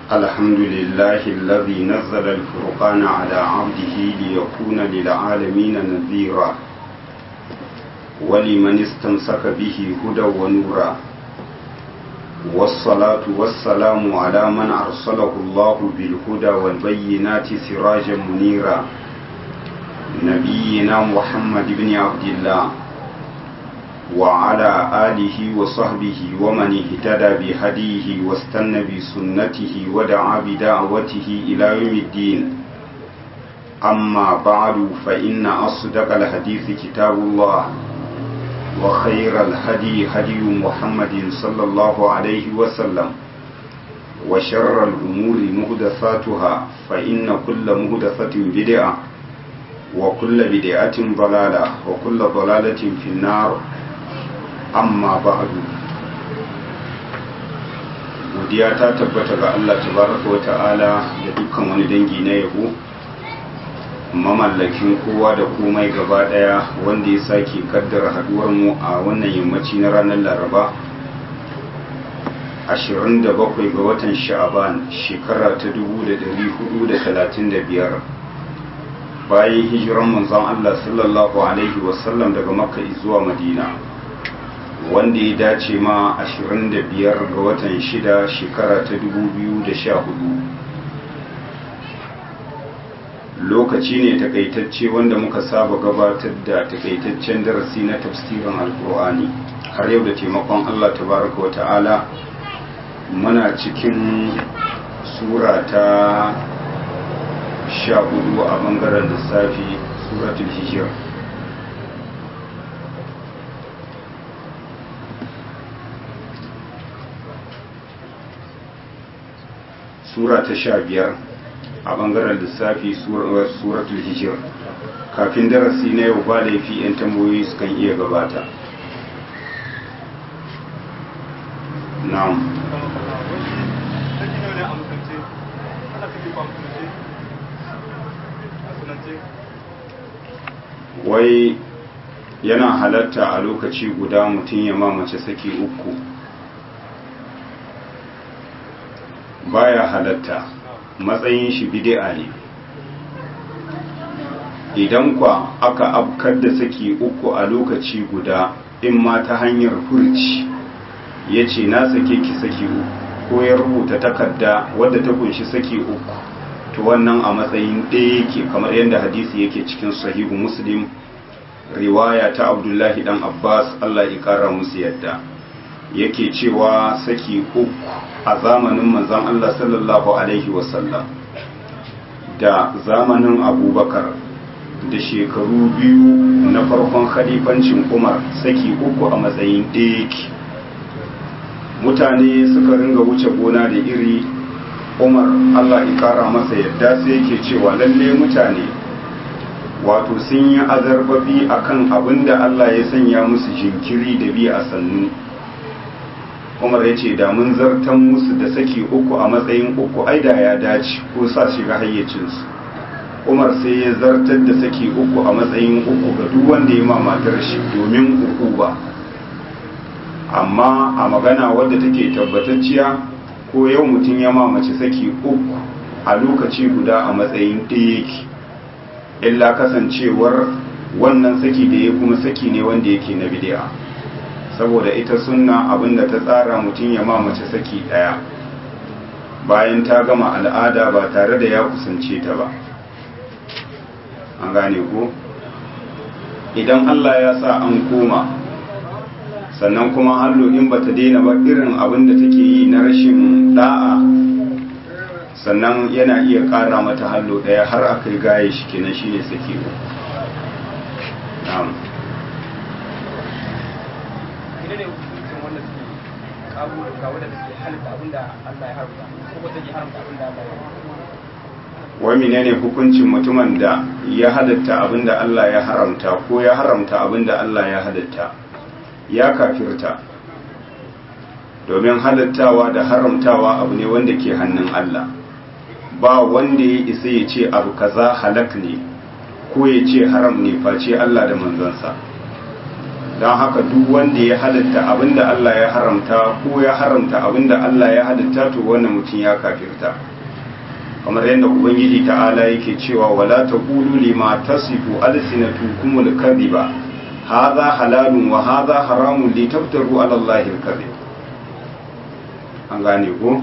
الحمد لله الذي نزل الفرقان على عبده ليكون للعالمين نذيرا ولمن استمسك به هدى ونورا والصلاة والسلام على من أرسله الله بالهدى والبينات سراجا منيرا نبينا محمد بن عبد الله وعلى آله وصحبه ومن اهتدى بهديه واستنى بسنته ودعا بدعوته إلى يوم الدين أما بعد فإن أصدق الحديث كتاب الله وخير الهدي هدي محمد صلى الله عليه وسلم وشر الأمور مهدثاتها فإن كل مهدثة بدعة وكل بدعة ضلالة وكل ضلالة في النار amma ba'du godiya ta tabbata ga Allah tabaraka wa ta'ala da dukkan wani dangi na yabo mamallakin kowa da komai gaba daya wanda ya sake kaddara haduwar mu a wannan yammaci na ranar Laraba 27 ga watan Sha'aban shekara ta 1435 bayan hijiran manzon Allah sallallahu alaihi wasallam daga Makka zuwa Madina wanda ya dace ma 25 ga watan 6 shekara ta 2014 lokaci ne takaitacce wanda muka saba gabatar da takaitaccen darasi na tafsirin alkur'ani har yau da taimakon allah tabaraka wa ta'ala muna cikin sura ta 14 a bangaren lissafi suratul hijir sura ta sha biyar a bangaren lissafi suratul hijir kafin darasi na yau ba laifi 'yan tambayoyi sukan iya gabata na'am wai yana halatta a lokaci guda mutum ya mamace saki uku baya halatta matsayin shi bid'a ne idan kwa aka afkar da saki uku a lokaci guda in ma ta hanyar furci ya ce na sake ki saki uku ko ya rubuta takarda wadda ta kunshi saki uku to wannan a matsayin ɗaya yake kamar yadda hadisi yake cikin sahihu muslim riwaya ta abdullahi dan abbas allah ya kara musu yadda yake cewa saki uku a zamanin manzon Allah sallallahu Alaihi wasallam da zamanin abubakar da shekaru biyu na farkon khalifancin umar saki uku a matsayin ɗaya mutane suka ringa wuce gona da iri umar Allah ikara masa yadda sai yake cewa lalle mutane wato sun yi azarbabi akan abin da Allah ya sanya musu jinkiri da bi a sannu umar ya ce da mun zartan musu da saki uku a matsayin uku ai da ya dace ko sa shiga hayyacinsu umar sai ya zartar da saki uku a matsayin uku ga duk wanda ya ma matar shi domin uku ba amma a magana wadda take tabbatacciya ko yau mutum ya mace saki uku a lokaci guda a matsayin ɗaya yake illa kasancewar wannan saki da ya kuma saki ne wanda yake na bidi'a saboda ita sunna abinda ta tsara mutum ya mace saki daya bayan ta gama al'ada ba tare da ya kusance ta ba an gane ko idan Allah ya sa an koma sannan kuma hallo in bata daina ba irin abinda take yi na rashin da'a sannan yana iya kara mata hallo daya har aka yi gaye shi kenan shine saki na'am abubuwa wadda take halitta abin da Allah ya haramta ko take haramta abin da Allah ya haramta wai menene hukuncin mutumin da ya halatta abin da Allah ya haramta ko ya haramta abin da Allah ya halatta ya kafirta domin halattawa da haramtawa abu ne wanda ke hannun Allah ba wanda ya isa ya ce abu kaza halak ne ko ya ce haram ne face Allah da manzansa don haka duk wanda ya halitta abinda Allah ya haramta ko ya haramta abinda Allah ya halitta to wannan mutum ya kafirta kamar yadda ubangiji ta'ala yake cewa wala taqulu lima tasifu alsinatukum alkadhiba hadha halalun wa hadha haramun litaftaru ala allahi alkadhib an gane ko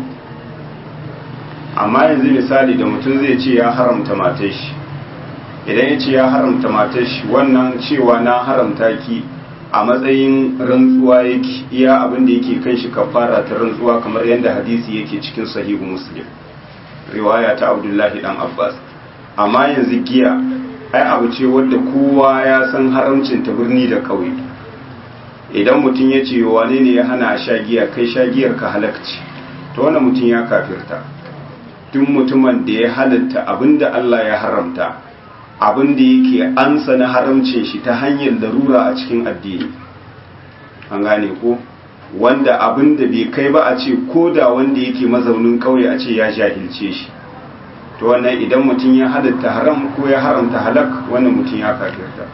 amma yanzu misali da mutum zai ce ya haramta matar shi idan ya ce ya haramta matar shi wannan cewa na haramta ki a matsayin rantsuwa yake iya abin da yake kan shi kafara ta rantsuwa kamar yadda hadisi yake cikin sahihu muslim riwaya ta abdullahi dan abbas amma yanzu giya ai abu ce wadda kowa ya san haramcin ta birni da ƙauye idan mutum ya ce wane ne ya hana sha giya kai sha giyar ka halakci to wannan mutum ya kafirta duk mutumin da ya halatta abinda Allah ya haramta abin da yake ansa na haramcin shi ta hanyar larura a cikin addini an gane ko wanda abin da bai kai ba a ce ko da wanda yake mazaunin kauye a ce ya jahilce shi to wannan idan mutum ya halatta haram ko ya haramta halak wannan mutum ya kafirta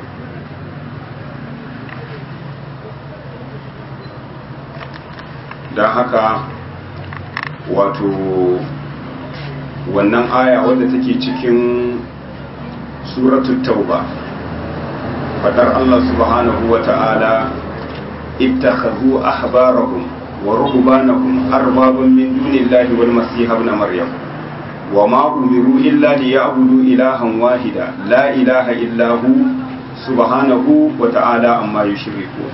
don haka wato wannan aya wadda take cikin suratul tauba fadar Allah subhanahu wa ta'ala ittakhadhu ahbarahum wa ruhbanahum arbaban min dunillahi wal masih ibn maryam wama umiru illa liya'budu ilahan wahida la ilaha illa hu subhanahu wa ta'ala amma yushrikun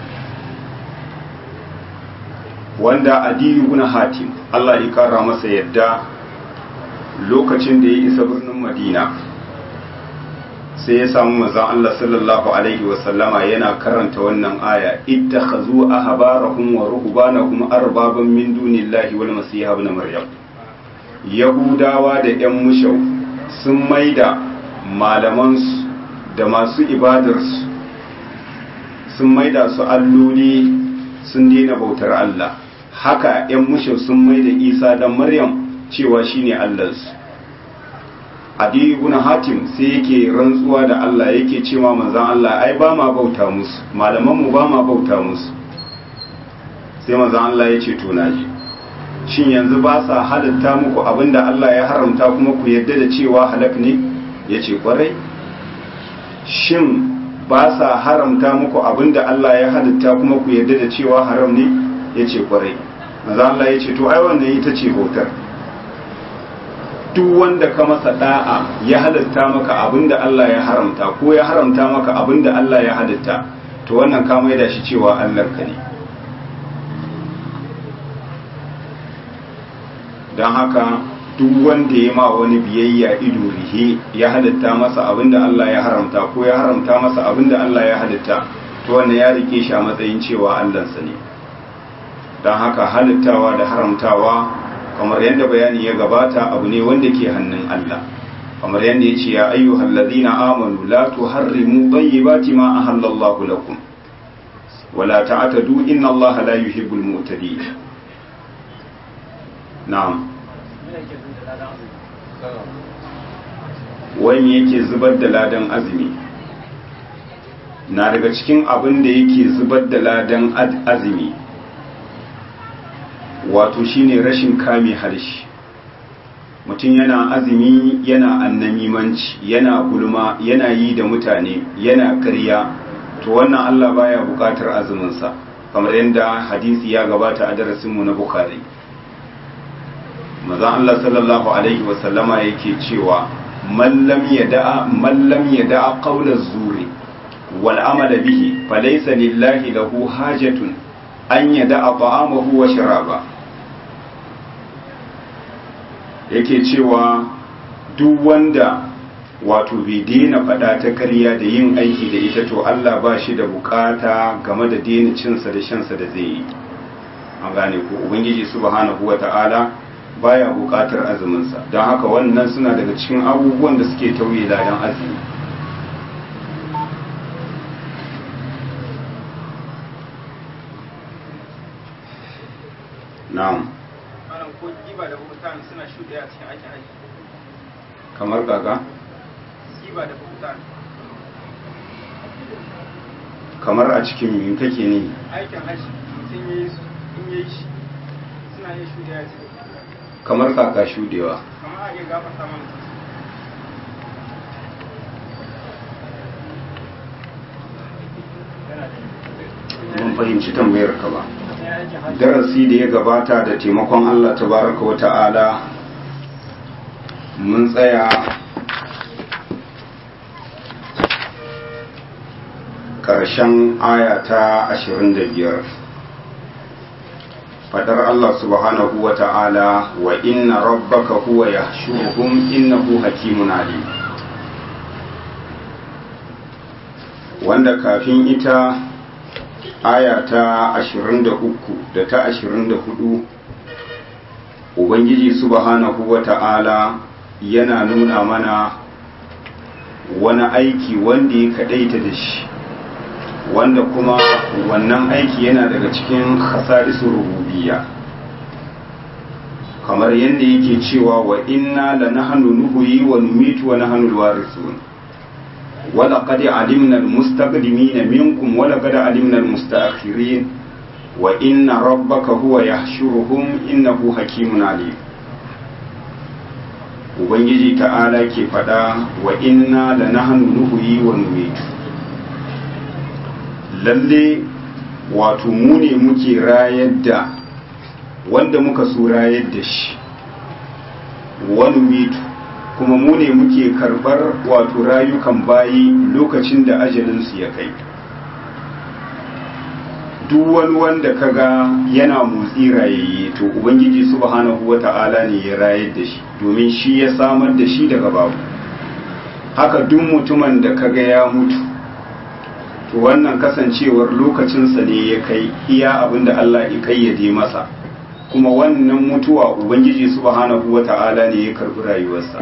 wanda adiyu ibn hatim Allah ya kara masa yadda lokacin da ya isa birnin madina sai ya samu manzon Allah sallallahu alaihi wasallama yana karanta wannan aya ittakhazu ahbarahum wa ruhbanahum arbaban min dunillahi wal masih ibn maryam yahudawa da yan mushau sun maida malamansu da masu ibadarsu sun maida su alloli sun daina bautar Allah haka yan mushau sun maida isa dan maryam cewa shine allansu adi ibn hatim sai yake rantsuwa da Allah yake cewa manzon Allah ai ba ma bauta musu malaman mu ba ma bauta musu sai manzon Allah ya ce to naji shin yanzu ba sa halatta muku abinda Allah ya haramta kuma ku yadda da cewa halak ne yace kwarai shin ba sa haramta muku abinda Allah ya halatta kuma ku yadda da cewa haram ne yace kwarai manzon Allah ya ce to ai wannan ita ce bautar duk wanda ka masa da'a ya halatta maka abinda Allah ya haramta ko ya haramta maka abinda Allah ya halatta to wannan ka maida shi cewa Allah ka ne don haka duk wanda ya ma wani biyayya ido rihe ya halatta masa abinda Allah ya haramta ko ya haramta masa abinda Allah ya halatta to wannan ya rike shi a matsayin cewa Allahnsa ne don haka halittawa da haramtawa kamar yadda bayani ya gabata abu ne wanda ke hannun Allah kamar yadda ya ce ya ayyuhal ladina amanu la tuharrimu tayyibati ma ahallallahu lakum wala ta'tadu inna Allah la yuhibbul mu'tadin na'am wani yake zubar da ladan azumi na daga cikin abin da yake zubar da ladan azumi wato shine rashin kame harshe mutum yana azumi yana annamimanci yana gulma yana yi da mutane yana karya to wannan Allah baya bukatar azuminsa kamar yadda hadisi ya gabata a darasinmu na bukhari mazan Allah sallallahu alaihi wasallama yake cewa mallam ya da'a mallam ya da'a qawla zuri wal amala bihi falaysa lillahi lahu hajatun an yada'a ta'amahu wa sharaba yake cewa duk wanda wato bai daina faɗa ta karya da yin aiki da ita to Allah ba shi da bukata game da daina cinsa da shansa da zai yi an gane ko ubangiji subhanahu wata'ala baya bukatar azuminsa don haka wannan suna daga cikin abubuwan da suke tauye ladan azumi na'am malam ko giba da bukutan suna shuɗe a cikin aikin aiki kamar gaga giba da bukutan kamar a cikin min kake ne aikin hajji mutum ya yi su in ya yi shi suna yin shuɗe ya ce kamar kaka shudewa kamar a iya gafarta mana mun fahimci tambayar ka ba ya aikin hajji darasi da ya gabata da taimakon Allah tabaraka wa ta'ala mun tsaya ƙarshen aya ta 25 fadar Allah subhanahu wa ta'ala wa inna rabbaka huwa yahshuruhum innahu hakimun alim wanda kafin ita aya ta 23 da ta 24 ubangiji subhanahu wata'ala yana nuna mana wani aiki wanda ya kadaita da shi wanda kuma wannan aiki yana daga cikin khasarisu rububiyya kamar yadda yake cewa wa inna lanahnu nuhyi wa numitu wa nahnu alwarithun ولقد علمنا المستقدمين منكم ولقد علمنا المستأخرين وإن ربك هو يحشرهم إنه حكيم عليم Ubangiji ta'ala ke faɗa wa inna la nahnu nuhyi wa numitu lalle wato mu ne muke rayar da wanda muka so rayar da shi wa numitu kuma mu ne muke karbar wato rayukan bayi lokacin da ajalinsu ya kai duk wani wanda kaga yana motsi rayayye to ubangiji subhanahu wata'ala ne ya rayar da shi domin shi ya samar da shi daga babu haka duk mutumin da kaga ya mutu to wannan kasancewar lokacinsa ne ya kai iya abin da Allah ya kayyade masa kuma wannan mutuwa ubangiji subhanahu wata'ala ne ya karbi rayuwarsa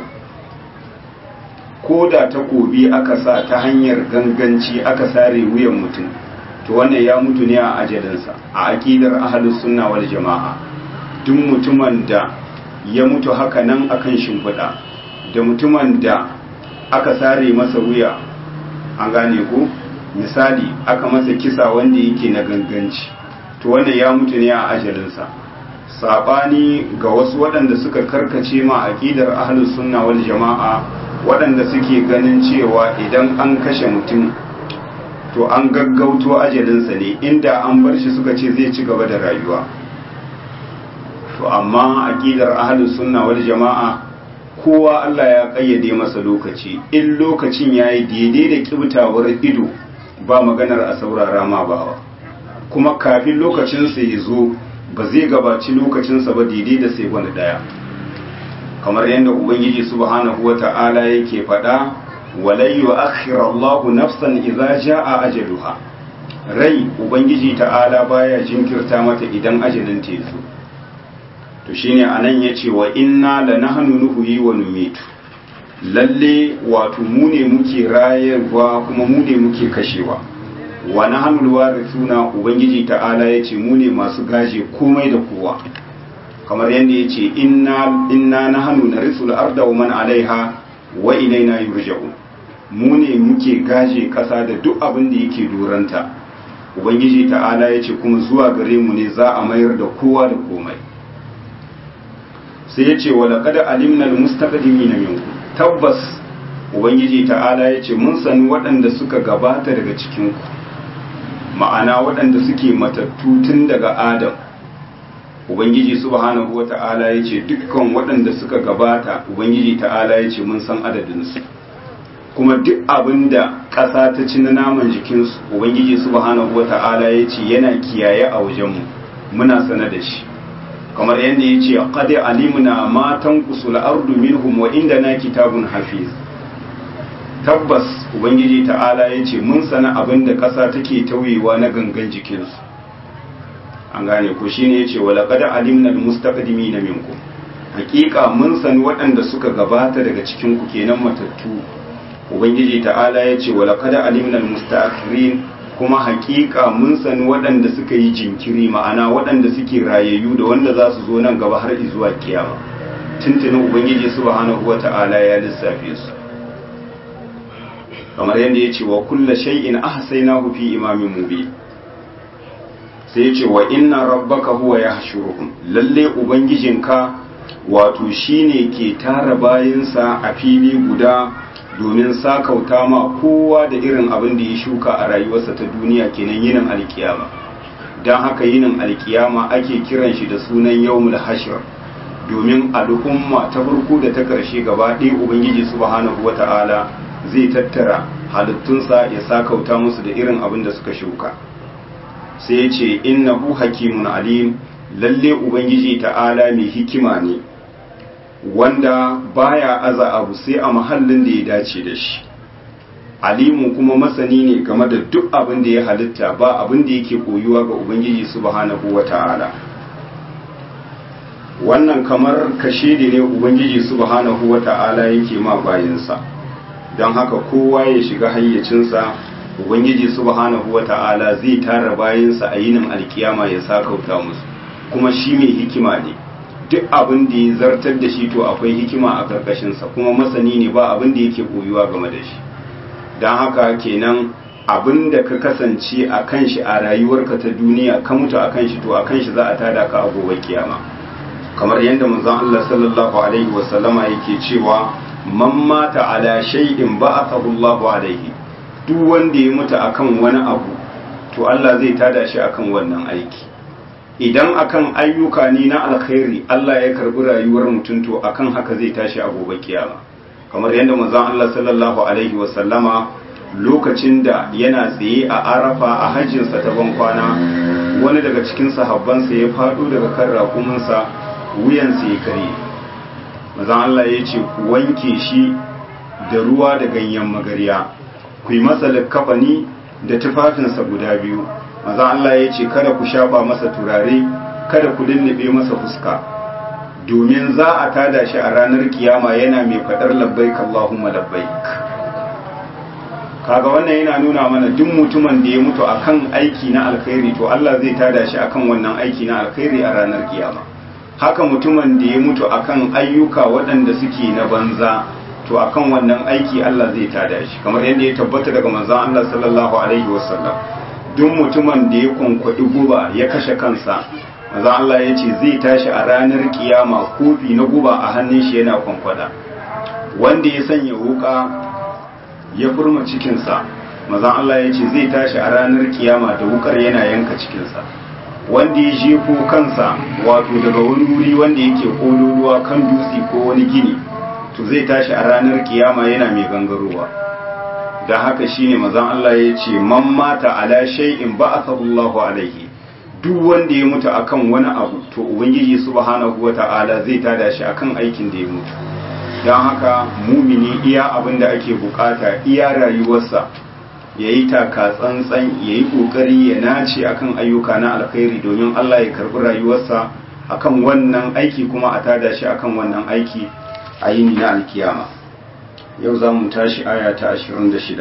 ko da takobi aka sa ta hanyar ganganci aka sare wuyan mutum to wannan ya mutu ne a ajalinsa a aƙidar ahalus sunna wal jama'a duk mutumin da ya mutu haka nan akan shimfiɗa da mutumin da aka sare masa wuya an gane ko misali aka masa kisa wanda yake na ganganci to wannan ya mutu ne a ajalinsa sabani ga wasu waɗanda suka karkace ma aƙidar ahalus sunna wal jama'a waɗanda suke ganin cewa idan an kashe mutum to an gaggauto ajalinsa ne inda an bar shi suka ce zai ci gaba da rayuwa to amma aƙidar ahlus sunna wal jama'a kowa Allah ya kayyade masa lokaci in lokacin yayi daidai da kibtawar ido ba maganar a saurara ma bawa kuma kafin lokacin sa ya zo ba zai gabaci lokacinsa ba daidai da sai wani daya kamar yadda ubangiji subhanahu wata'ala yake faɗa walai yu'akhir Allah nafsan idza jaa ajaluha rai ubangiji ta'ala baya jinkirta mata idan ajalin ta zo to shine anan yace wa inna lanahnu nuhyi wa numitu lalle wato mu ne muke rayarwa kuma mu ne muke kashewa wa nahnu alwarithuna ubangiji ta'ala yace mu ne masu gaje komai da kowa kamar yadda ya ce inna na hannu na risul arda wa man alaiha wa ilaina yurja'u mu ne muke gaje ƙasa da duk abin da yake duranta ubangiji ta'ala ya ce kuma zuwa gare mu ne za a mayar da kowa da komai sai ya ce wala kada alimna almustaqdimina minkum tabbas ubangiji ta'ala ya ce mun sani waɗanda suka gabata daga cikin ku ma'ana waɗanda suke matattu tun daga adam ubangiji subhanahu wata'ala ya ce dukkan waɗanda suka gabata ubangiji ta'ala ya ce mun san adadinsu kuma duk abin da ƙasa ta ci na naman jikinsu ubangiji subhanahu wata'ala ya ce yana kiyaye a wajenmu muna sana da shi kamar yadda ya ce qad alimna ma tanqusul ardu minhum wa indana kitabun hafiz tabbas ubangiji ta'ala ya ce mun sana abin da ƙasa take tauyewa na gangan jikinsu an gane ko shine yace wala qad alimna almustaqdimina minkum hakika mun san waɗanda suka gabata daga cikin ku kenan matattu ubangiji ta'ala yace wala qad alimna almustaakhirin kuma hakika mun san waɗanda suka yi jinkiri ma'ana waɗanda suke rayayyu da wanda za su zo nan gaba har zuwa kiyama tuntunin ubangiji subhanahu wata'ala ya lissafe su kamar yadda ya ce wa kulla shay'in ahsaynahu fi imamin mubin sai ya ce wa inna rabbaka huwa yahshuruhum lalle ubangijinka wato shine ke tara bayinsa a fili guda domin sakauta ma kowa da irin abin da ya shuka a rayuwarsa ta duniya kenan yinin alkiyama don haka yinin alkiyama ake kiran shi da sunan yawmul hashr domin al'umma ta farko da ta ƙarshe gaba ɗaya ubangiji subhanahu wata'ala zai tattara halittunsa ya sakauta musu da irin abin da suka shuka sai ya ce innahu hakimun alim lalle ubangiji ta'ala mai hikima ne wanda baya aza abu sai a mahallin da ya dace da shi alimu kuma masani ne game da duk abin da ya halitta ba abin da yake koyuwa ga ubangiji subhanahu wata'ala wannan kamar kashe da ne ubangiji subhanahu wata'ala yake ma bayinsa don haka kowa ya shiga hayyacinsa ubangiji subhanahu wata'ala zai tara bayinsa a yinin alkiyama ya sakauta musu kuma shi mai hikima ne duk abin da ya zartar da shi to akwai hikima a karkashinsa kuma masani ne ba abin da yake koyuwa game da shi don haka kenan abin da ka kasance a kan shi a rayuwarka ta duniya ka mutu a kan shi to a kan shi za a tada ka a gobe kiyama kamar yadda manzon Allah sallallahu alaihi wasallama yake cewa man mata ala shay'in ba'athahu Allahu alaihi duk wanda ya mutu akan wani abu to Allah zai tada shi akan wannan aiki idan akan ayyuka ne na alkhairi Allah ya karbi rayuwar mutum to akan haka zai tashi a gobe kiyama kamar yadda manzon Allah sallallahu alaihi wasallama lokacin da yana tsaye a arafa a hajjinsa ta ban kwana wani daga cikin sahabbansa ya faɗo daga kan rakuminsa wuyansa ya kare manzon Allah ya ce ku wanke shi da ruwa da ganyen magarya ku yi masa likkafani da tufafinsa guda biyu maza Allah ya ce kada ku shafa masa turare kada ku lullube masa fuska domin za a tada shi a ranar kiyama yana mai faɗar labbaik Allahumma labbaik kaga wannan yana nuna mana duk mutumin da ya mutu akan aiki na alkhairi to Allah zai tada shi akan wannan aiki na alkhairi a ranar kiyama haka mutumin da ya mutu akan ayyuka waɗanda suke na banza to akan wannan aiki Allah zai tada shi kamar yadda ya tabbata daga manzon Allah sallallahu alaihi wasallam duk mutumin da ya kwankwaɗi guba ya kashe kansa manzon Allah ya ce zai tashi a ranar kiyama kofi na guba a hannun shi yana kwankwada wanda ya sanya wuka ya furma cikinsa manzon Allah ya ce zai tashi a ranar kiyama da wukar yana yanka cikinsa wanda ya jefo kansa wato daga wani wuri wanda yake kololuwa kan dutse ko wani gini to zai tashi a ranar kiyama yana mai gangarowa da haka shine mazan Allah ya ce man mata ala shay'in ba'athahu Allahu alaihi duk wanda ya mutu akan wani abu to ubangiji subhanahu wata'ala zai tada shi akan aikin da ya mutu don haka mumini iya abin da ake bukata iya rayuwarsa ya yi taka tsantsan ya yi kokari ya nace akan ayyuka na alkhairi domin Allah ya karbi rayuwarsa akan wannan aiki kuma a tada shi akan wannan aiki a yini na alkiyama yau za mu tashi aya ta 26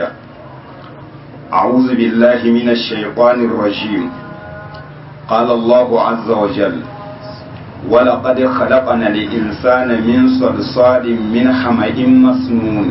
a'udhu billahi minash shaitanir rajim qala Allahu azza wa jalla ولقد خلقنا الإنسان من صلصال من حمأ مسنون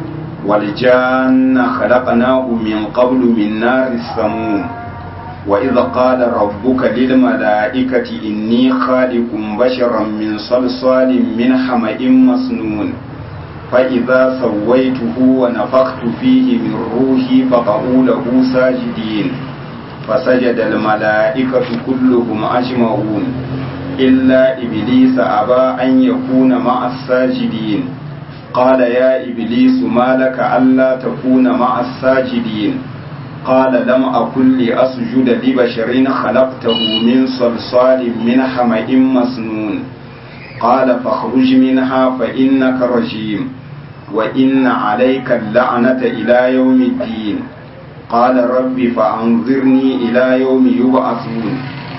والجان خلقناه من قبل من نار السموم وإذ قال ربك للملائكة إني خالق بشرا من صلصال من حمأ مسنون فإذا سويته ونفخت فيه من روحي فقعوا له ساجدين فسجد الملائكة كلهم أجمعون إلا إبليس أبى أن يكون مع الساجدين قال يا إبليس ما لك ألا تكون مع الساجدين قال لم أكن لأسجد لبشر خلقته من صلصال من حمأ مسنون قال فاخرج منها فإنك رجيم وإن عليك اللعنة إلى يوم الدين قال رب فأنظرني إلى يوم يبعثون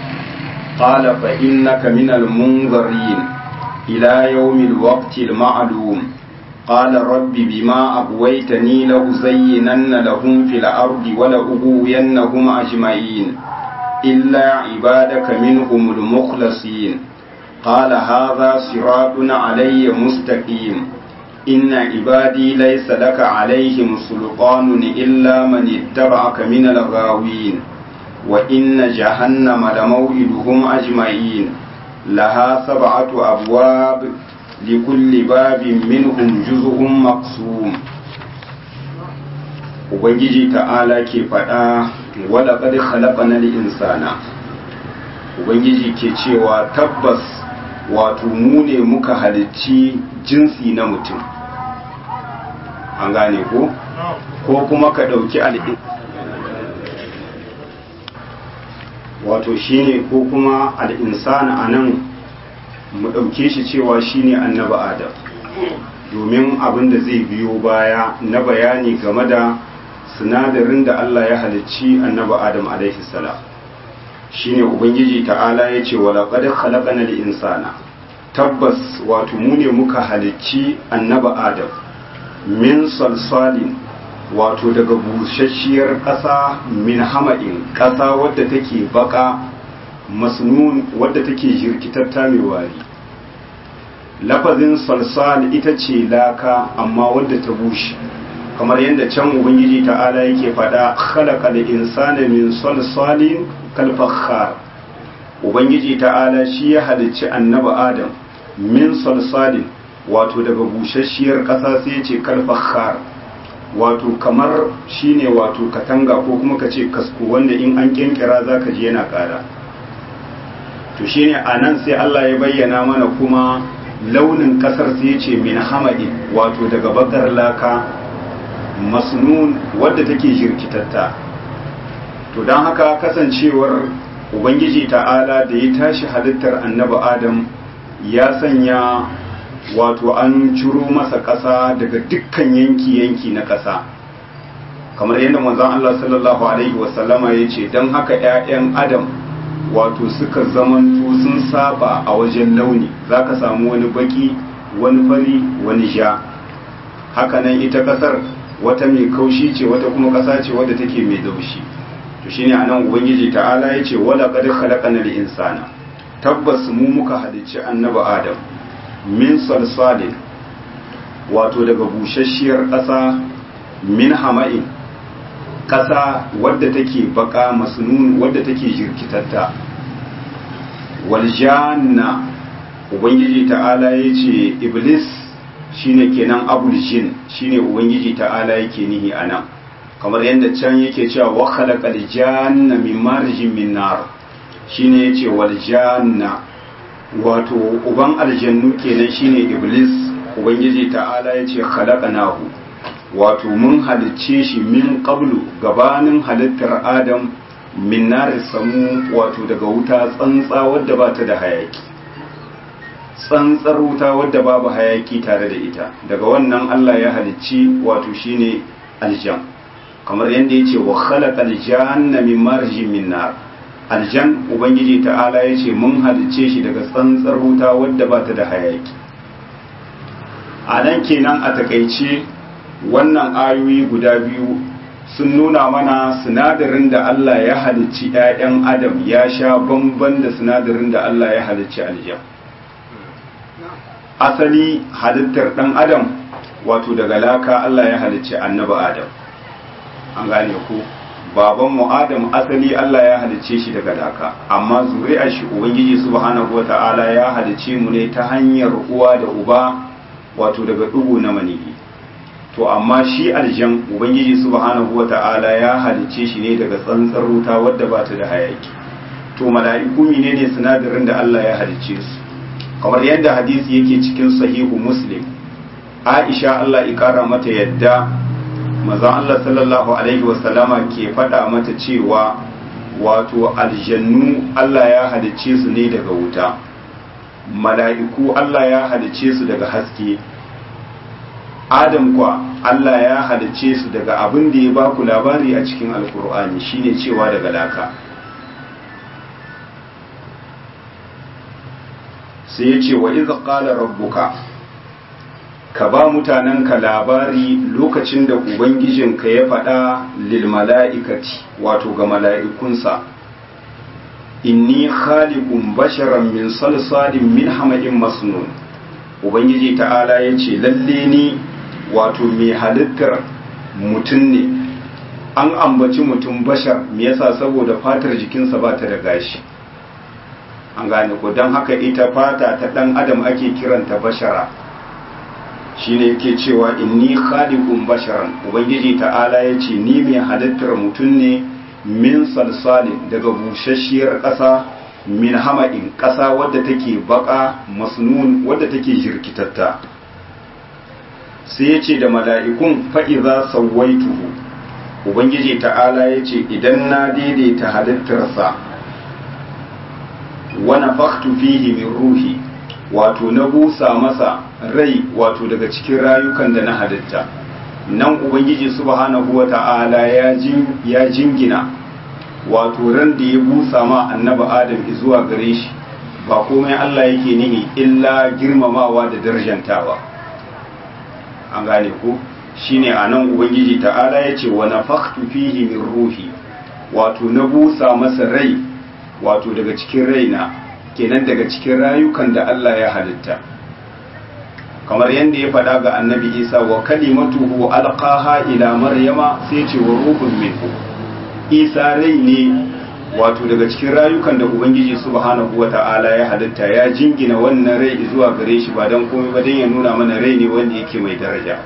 قال فإنك من المنظرين إلى يوم الوقت المعلوم قال رب بما أغويتني لأزينن لهم في الأرض ولأغوينهم أجمعين إلا عبادك منهم المخلصين قال هذا صراط علي مستقيم إن عبادي ليس لك عليهم سلطان إلا من اتبعك من الغاوين وإن جهنم لموئدهم أجمعين لها سبعة أبواب لكل باب منهم جزء مقسوم Ubangiji ta'ala ke faɗa wala ƙadi khalaƙanar insana Ubangiji ke cewa tabbas wato mu ne muka halicci jinsi na mutum an gane ko ko kuma ka ɗauki al'in wato shine ko kuma al'insana a nan mu ɗauke shi cewa shine annaba adam domin abin da zai biyo baya na bayani game da sinadarin da Allah ya halicci annaba adam alaihi salam shine ubangiji ta'ala ya ce wala qad khalaqana insana tabbas wato mu ne muka halicci annaba adam min salsalin wato daga busasshiyar ƙasa min hama'in ƙasa wadda take baka masnun wadda take jirkitatta mai wari lafazin salsal ita ce laka amma wadda ta bushe kamar yadda can ubangiji ta'ala yake faɗa khalaqa insana min salsalin kalfakhar ubangiji ta'ala shi ya halicci annaba adam min salsalin wato daga busasshiyar ƙasa sai ce kalfakhar wato kamar shine wato katanga ko kuma ka ce kasko wanda in an kinkira za ka ji yana ƙara to shine a nan sai Allah ya bayyana mana kuma launin ƙasar sai ce min hamadi wato daga bakar laka masnun wadda take jirkitatta to don haka kasancewar ubangiji ta'ala da ya tashi halittar annabi adam ya sanya wato an ciro masa ƙasa daga dukkan yanki-yanki na ƙasa kamar yadda manzon Allah sallallahu alaihi wasallama ya ce don haka 'ya'yan adam wato suka zamanto sun saba a wajen launi za ka samu wani baki wani fari wani ja hakanan ita ƙasar wata mai kaushi ce wata kuma ƙasa ce wadda take mai laushi to shine anan ubangiji ta'ala ya ce wala qad khalaqana al-insana tabbas mu muka halicci annabi adam min salsalin wato daga busasshiyar ƙasa min hama'in ƙasa wadda take baka masnun wadda take jirkitatta wal janna ubangiji ta'ala ya ce iblis shine kenan abul jin shine ubangiji ta'ala yake nihi anan kamar yadda can yake cewa wa khalaqal janna min marjin min nar shine yace wal janna wato uban aljannu kenan shine iblis ubangiji ta'ala yace khalaqnahu wato mun halicce shi min qablu gabanin halittar adam min nar samu wato daga wuta tsantsa wadda ba ta da hayaki tsantsar wuta wadda babu hayaki tare da ita daga wannan Allah ya halicci wato shine aljan kamar yadda yace wa khalaqal janna min marjin min nar aljan ubangiji ta'ala yace mun halicce shi daga tsantsar wuta wadda ba ta da hayaki a nan kenan a takaice wannan ayoyi guda biyu sun nuna mana sinadarin da Allah ya halicci 'ya'yan adam ya sha bamban da sinadarin da Allah ya halicci aljan asali halittar ɗan adam wato daga laka Allah ya halicci annaba adam an gane ku baban mu adam asali Allah ya halicce shi daga laka amma zuri'ar shi ubangiji subhanahu wata'ala ya halicce mu ne ta hanyar uwa da uba wato daga dugu na maniyi to amma shi aljan ubangiji subhanahu wata'ala ya halicce shi ne daga tsantsar wuta wadda ba ta da hayaki to mala'iku ne sinadarin da Allah ya halicce su kamar yadda hadisi yake cikin sahihu muslim aisha Allah ikara mata yadda mazan Allah sallallahu alaihi wasallama ke faɗa mata cewa wato aljannu Allah ya halicce su ne daga wuta mala'iku Allah ya halicce su daga haske adam kwa Allah ya halicce su daga abin da ya baku labari a cikin alkur'ani shine cewa daga laka sai ya ce wa iza qala rabbuka ka ba mutanenka labari lokacin da ubangijinka ya faɗa lil mala'ikati wato ga mala'ikunsa inni khaliqun basharan min salsalin min hama'in masnun ubangiji ta'ala ya ce lalle ni wato mai halittar mutum ne an ambaci mutum bashar me yasa saboda fatar jikinsa ba ta da gashi an gane ko don haka ita fata ta dan adam ake kiranta bashara shine yake cewa inni khaliqun basharan ubangiji ta'ala ya ce ni mai halittar mutum ne min salsalin daga busasshiyar ƙasa min hama'in ƙasa wadda take baka masnun wadda take jirkitatta sai ya ce da mala'ikun fa'iza sauwaituhu ubangiji ta'ala ya ce idan na daidaita halittarsa wani faktu fihi min ruhi wato na busa masa rai wato daga cikin rayukan da na halitta nan ubangiji subhanahu wa ta'ala ya jingina wato ran da ya busa ma annaba adam zuwa gare shi ba komai Allah yake nihi illa girmamawa da darjantawa an gane ku shine anan ubangiji ta'ala yace wa nafakhtu fihi min ruhi wato na busa masa rai wato daga cikin raina kenan daga cikin rayukan da Allah ya halitta kamar yadda ya faɗa ga annabi isa wa kalimatuhu alqaha ila maryama sai ce wa ruhun minhu isa rai ne wato daga cikin rayukan da ubangiji subhanahu wata'ala ya halitta ya jingina wannan rai zuwa gare shi ba don komai ba don ya nuna mana rai ne wanda yake mai daraja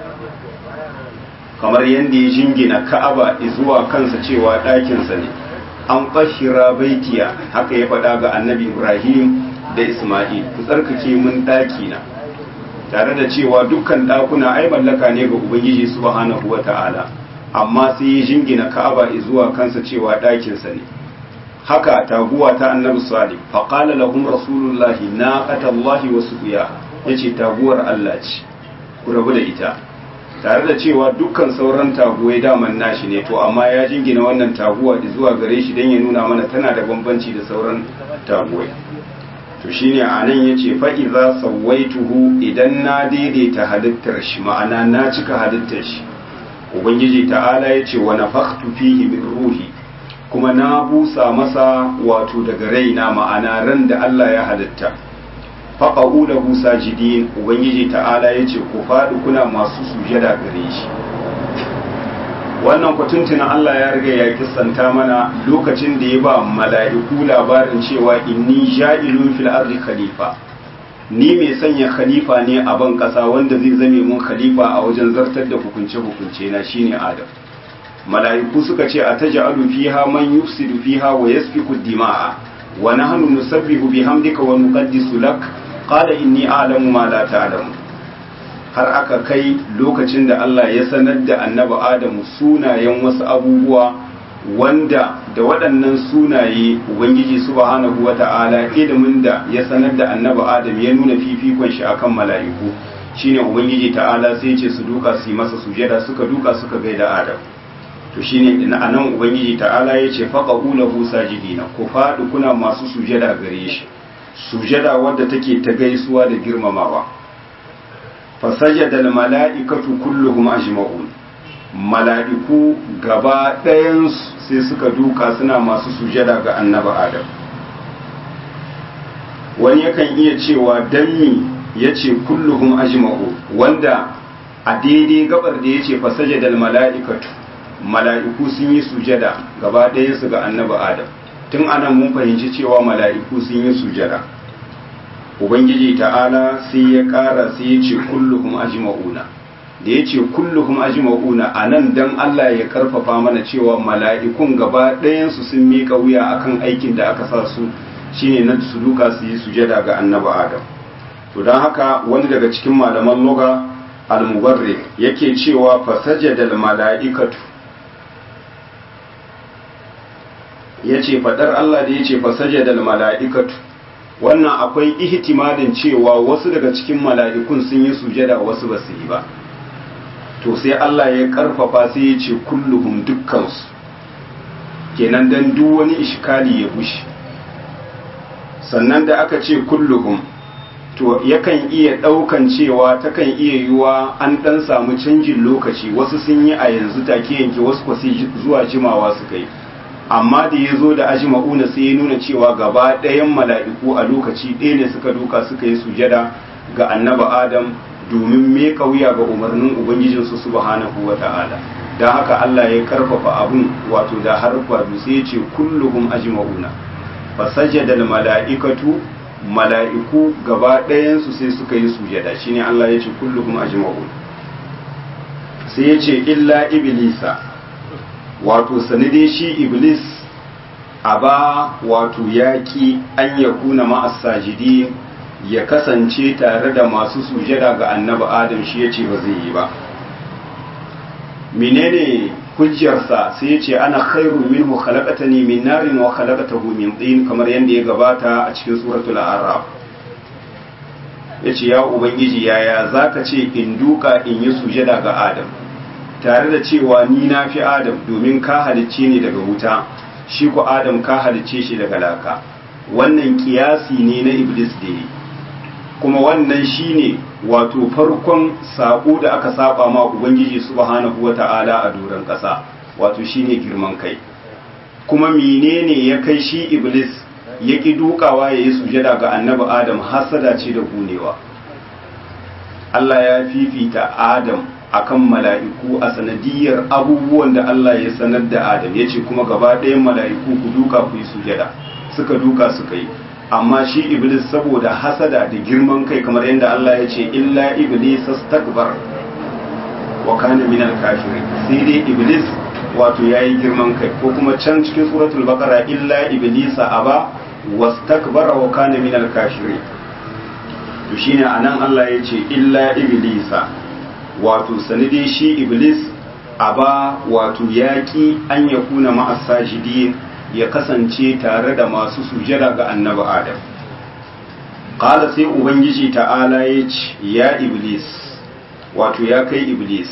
kamar yadda ya jingina ka'aba zuwa kansa cewa ɗakinsa ne an fashira baitiya haka ya faɗa ga annabi ibrahim da isma'il ku tsarkake mun ɗaki na tare da cewa dukkan ɗakuna ai mallaka ne ga ubangiji subhanahu wata'ala amma sai ya jingina ka'aba zuwa kansa cewa ɗakinsa ne haka taguwa ta annabi salih faqala lahum rasulullahi naqatallahi wa suqiya yace taguwar Allah ce ku rabu da ita tare da cewa dukkan sauran taguwai daman nashi ne to amma ya jingina wannan taguwa zuwa gare shi dan ya nuna mana tana da bambanci da sauran taguwai to shine anan yace fa idza sawaituhu idan na daidaita halittar shi ma'ana na cika halittar shi ubangiji ta'ala yace wa nafakhtu fihi min ruhi kuma na busa masa wato daga raina ma'ana ran da Allah ya halitta faqa'u lahu sajidin ubangiji ta'ala yace ku faɗi kuna masu sujada gare shi wannan kwatuntunan Allah ya riga ya kissanta mana lokacin da ya ba mala'iku labarin cewa inni ja'ilun fil ardi khalifa ni mai sanya khalifa ne a ban kasa wanda zai zame mun khalifa a wajen zartar da hukunce hukunce na shine Adam mala'iku suka ce a taj'alu fiha man yufsidu fiha wa yasfiku dima'a wa nahnu nusabbihu bihamdika wa nuqaddisu lak qala inni a'lamu ma la ta'lamu har aka kai lokacin da Allah ya sanar da annabi Adamu sunayen wasu abubuwa wanda da waɗannan sunaye Ubangiji subhanahu wa ta'ala ilimin da ya sanar da annabi Adam ya nuna fifikon shi akan mala'iku shine Ubangiji ta'ala sai ce su duka su yi masa sujada suka duka suka gaida Adam to shine ina anan Ubangiji ta'ala ya ce faqahu lahu sajidina ku faɗi kuna masu sujada gare shi sujada wadda take ta gaisuwa da girmamawa fasajada mala'ikatu kulluhum ajma'un mala'iku gaba ɗayansu sai suka duka suna masu sujada ga annaba adam wani yakan iya cewa danmi ya ce kulluhum ajma'u wanda a daidai gabar da ya ce fasajada mala'ikatu mala'iku sun yi sujada gaba ɗayansu ga annaba adam tun anan mun fahimci cewa mala'iku sun yi sujada ubangiji ta'ala sai ya ƙara sai ya ce kulluhum ajma'una da ya ce kulluhum ajma'una a nan dan Allah ya karfafa mana cewa mala'ikun gaba ɗayansu sun miƙa wuya akan aikin da aka sa su shine na su duka su yi sujada ga annabi adam to don haka wani daga cikin malaman loga al-mubarrik yake cewa fasajada mala'ikatu yace fadar Allah da yace fasajada mala'ikatu wannan akwai ihtimalin cewa wasu daga cikin mala'ikun sun yi sujada wasu ba su yi ba to sai Allah ya karfafa sai ya ce kulluhum dukkansu kenan dan duk wani ishkali ya bushe sannan da aka ce kulluhum to yakan iya daukan cewa takan iya yiwa an dan samu canjin lokaci wasu sun yi a yanzu take yanke wasu kwasi zuwa jimawa suka yi amma da ya zo da ajma'una sai ya nuna cewa gaba ɗayan mala'iku a lokaci ɗaya ne suka duka suka yi sujada ga annaba adam domin me kauya ga umarnin ubangijinsu subhanahu wa ta'ala don haka Allah ya karfafa abun wato da harfa sai ya ce kulluhum ajma'una fasajada mala'ikatu mala'iku gaba ɗayansu sai suka yi sujada shine Allah ya ce kulluhum ajma'un sai ya ce illa iblisa wato sanide shi iblis aba wato yaƙi an ya kuna ma'asajidi ya kasance tare da masu sujada ga annabi adam shi ya ce ba zai yi ba menene hujjarsa sai ya ce ana khairu minhu khalaqatani min narin wa khalaqatahu min tin kamar yadda ya gabata a cikin suratul a'raf yace ya ubangiji yaya zaka ce in duka in yi sujada ga adam tare da cewa ni na fi adam domin ka halicce ni daga wuta shi ku adam ka halicce shi daga laka wannan kiyasi ne na iblis da yi kuma wannan shine wato farkon sako da aka saba ma ubangiji subhanahu wata'ala a doron ƙasa wato shine girman kai kuma menene ya kai shi iblis ya ki dukawa ya yi sujada ga annabi adam hasada ce da gunewa Allah ya fifita adam akan mala'iku a sanadiyar abubuwan da Allah ya sanar da adam ya ce kuma gaba ɗayan mala'iku ku duka ku yi sujada suka duka suka yi amma shi iblis saboda hasada da girman kai kamar yadda Allah ya ce illa iblis astakbar wa kana min al-kafirin sai dai iblis wato yayi girman kai ko kuma can cikin suratul baqara illa iblis aba wastakbara wa kana min al-kafirin to shine anan Allah ya ce illa iblisa wato sanide shi iblis aba wato yaki an yakuna ma'as sajidin ya kasance tare da masu sujada ga annabi adam qala sai ubangiji ta'ala ya ce ya iblis wato ya kai iblis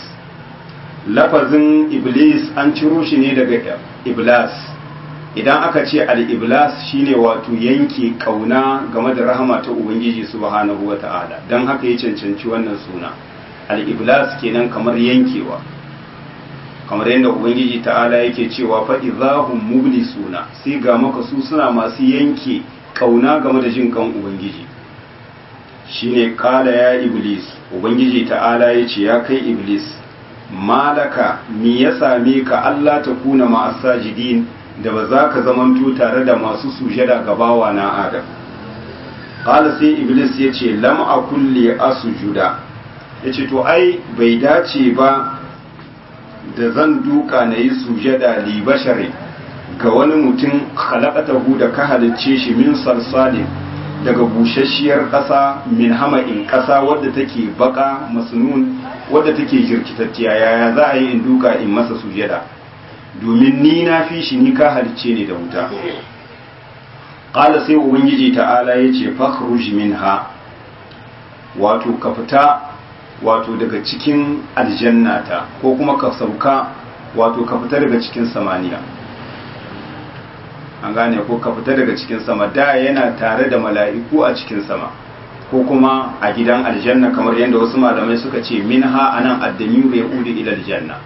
lafazin iblis an ciro shi ne daga iblas idan aka ce al-iblas shine wato yanke kauna game da rahama ta ubangiji subhanahu wata'ala don haka ya cancanci wannan suna al-iblas kenan kamar yankewa kamar yadda ubangiji ta'ala yake cewa fa idahum mublisuna sai ga maka su suna masu yanke kauna game da jin kan ubangiji shine kala ya iblis ubangiji ta'ala yace ya kai iblis malaka me ya same ka Allah ta kuna ma'asajidin da ba za ka zamanto tare da masu sujada ga bawa na adam kala sai iblis yace lam akul li asjuda yace to ai bai dace ba da zan duka na yi sujada li bashari ga wani mutum khalaqatahu da ka halicce shi min salsalin daga bushasshiyar ƙasa min hama'in ƙasa wadda take baka masnun wadda take jirkitacciya yaya za a yi in duka in masa sujada domin ni na fi shi ni ka halicce ne da wuta qala sai ubangiji ta'ala yace fakhruj minha wato ka fita wato daga cikin aljannata ko kuma ka sauka wato ka fita daga cikin samaniya an gane ko ka fita daga cikin sama da yana tare da mala'iku a cikin sama ko kuma a gidan aljanna kamar yadda wasu malamai suka ce minha anan addamiru ya udi ila aljanna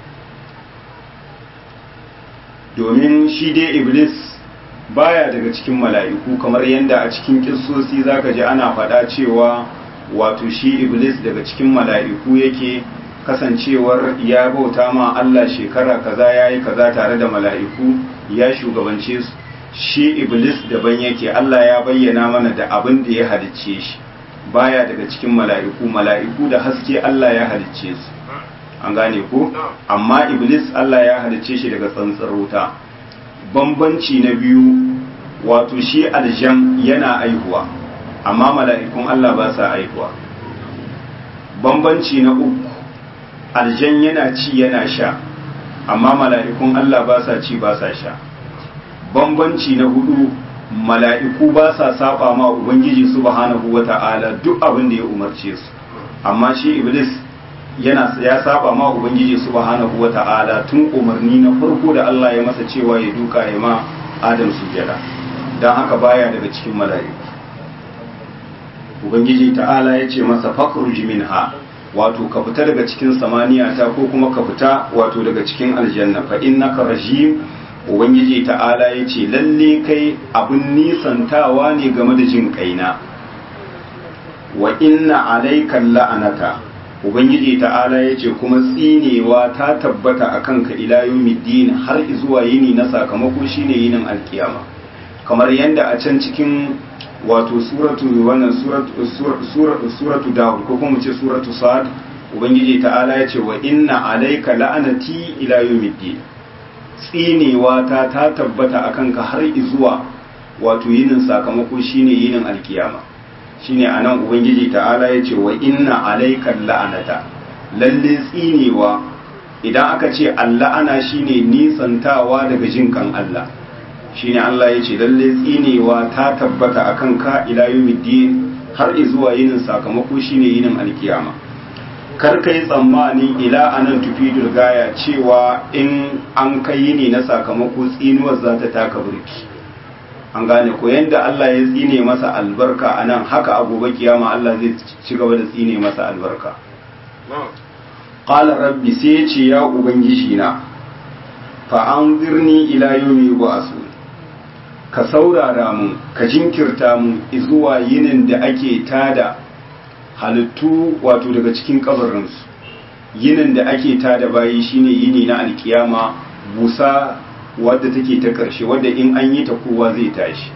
domin shi dai iblis baya daga cikin mala'iku kamar yadda a cikin kissosi zaka ji ana faɗa cewa wato shi iblis daga cikin mala'iku yake kasancewar ya bauta ma Allah shekara kaza ya yi kaza tare da mala'iku ya shugabance su shi iblis daban yake Allah ya bayyana mana da abin da ya halicce shi baya daga cikin mala'iku mala'iku da haske Allah ya halicce su an gane ko amma iblis Allah ya halicce shi daga tsantsar wuta bambanci na biyu wato shi aljan yana aihuwa amma mala'ikun Allah ba sa aihuwa bambanci na uku aljan yana ci yana sha amma mala'ikun Allah ba sa ci ba sa sha bambanci na hudu mala'iku ba sa saba ma ubangiji subhanahu wata'ala duk abin da ya umarce su amma shi iblis yana ya saba ma ubangiji subhanahu wata'ala tun umarni na farko da Allah ya masa cewa ya duka ya ma adam sujada dan haka baya daga cikin mala'iku ubangiji ta'ala ya ce masa fakhruj minha wato ka fita daga cikin samaniya ta ko kuma ka fita wato daga cikin aljanna fa innaka rajim ubangiji ta'ala ya ce lalle kai abin nisantawa ne game da jin kaina wa inna alayka la'anata ubangiji ta'ala yace kuma tsinewa ta tabbata akan ka ila yawmiddin har zuwa yini na sakamako shine yinin alkiyama kamar yanda a can cikin wato suratu wannan suratu suratu suratu daud ko kuma ce suratu sad ubangiji ta'ala yace wa inna alayka la'anati ila yawmiddin tsinewa ta ta tabbata akan ka har zuwa wato yinin sakamako shine yinin alkiyama shine anan ubangiji ta'ala ya ce wa inna alaikan la'anata lalle tsinewa idan aka ce alla'ana shine nisantawa daga jin kan Allah shine Allah ya ce lalle tsinewa ta tabbata akan ka ila yawmiddin har zuwa yinin sakamako shine yinin alkiyama kar kai tsammani ila anan tufidul gaya cewa in an kai yini na sakamako tsinuwar za ta taka burki an gane ko yanda Allah ya tsine masa albarka a nan haka a gobe kiyama Allah zai ci gaba da tsine masa albarka qala rabbi sai ya ce ya ubangiji na fa anzirni ila yawmi yub'asu ka saurara mun ka jinkirta mun zuwa yinin da ake tada halittu wato daga cikin kabarinsu yinin da ake tada bayi shine yini na alkiyama busa wadda take ta ƙarshe wadda in an yi ta kowa zai tashi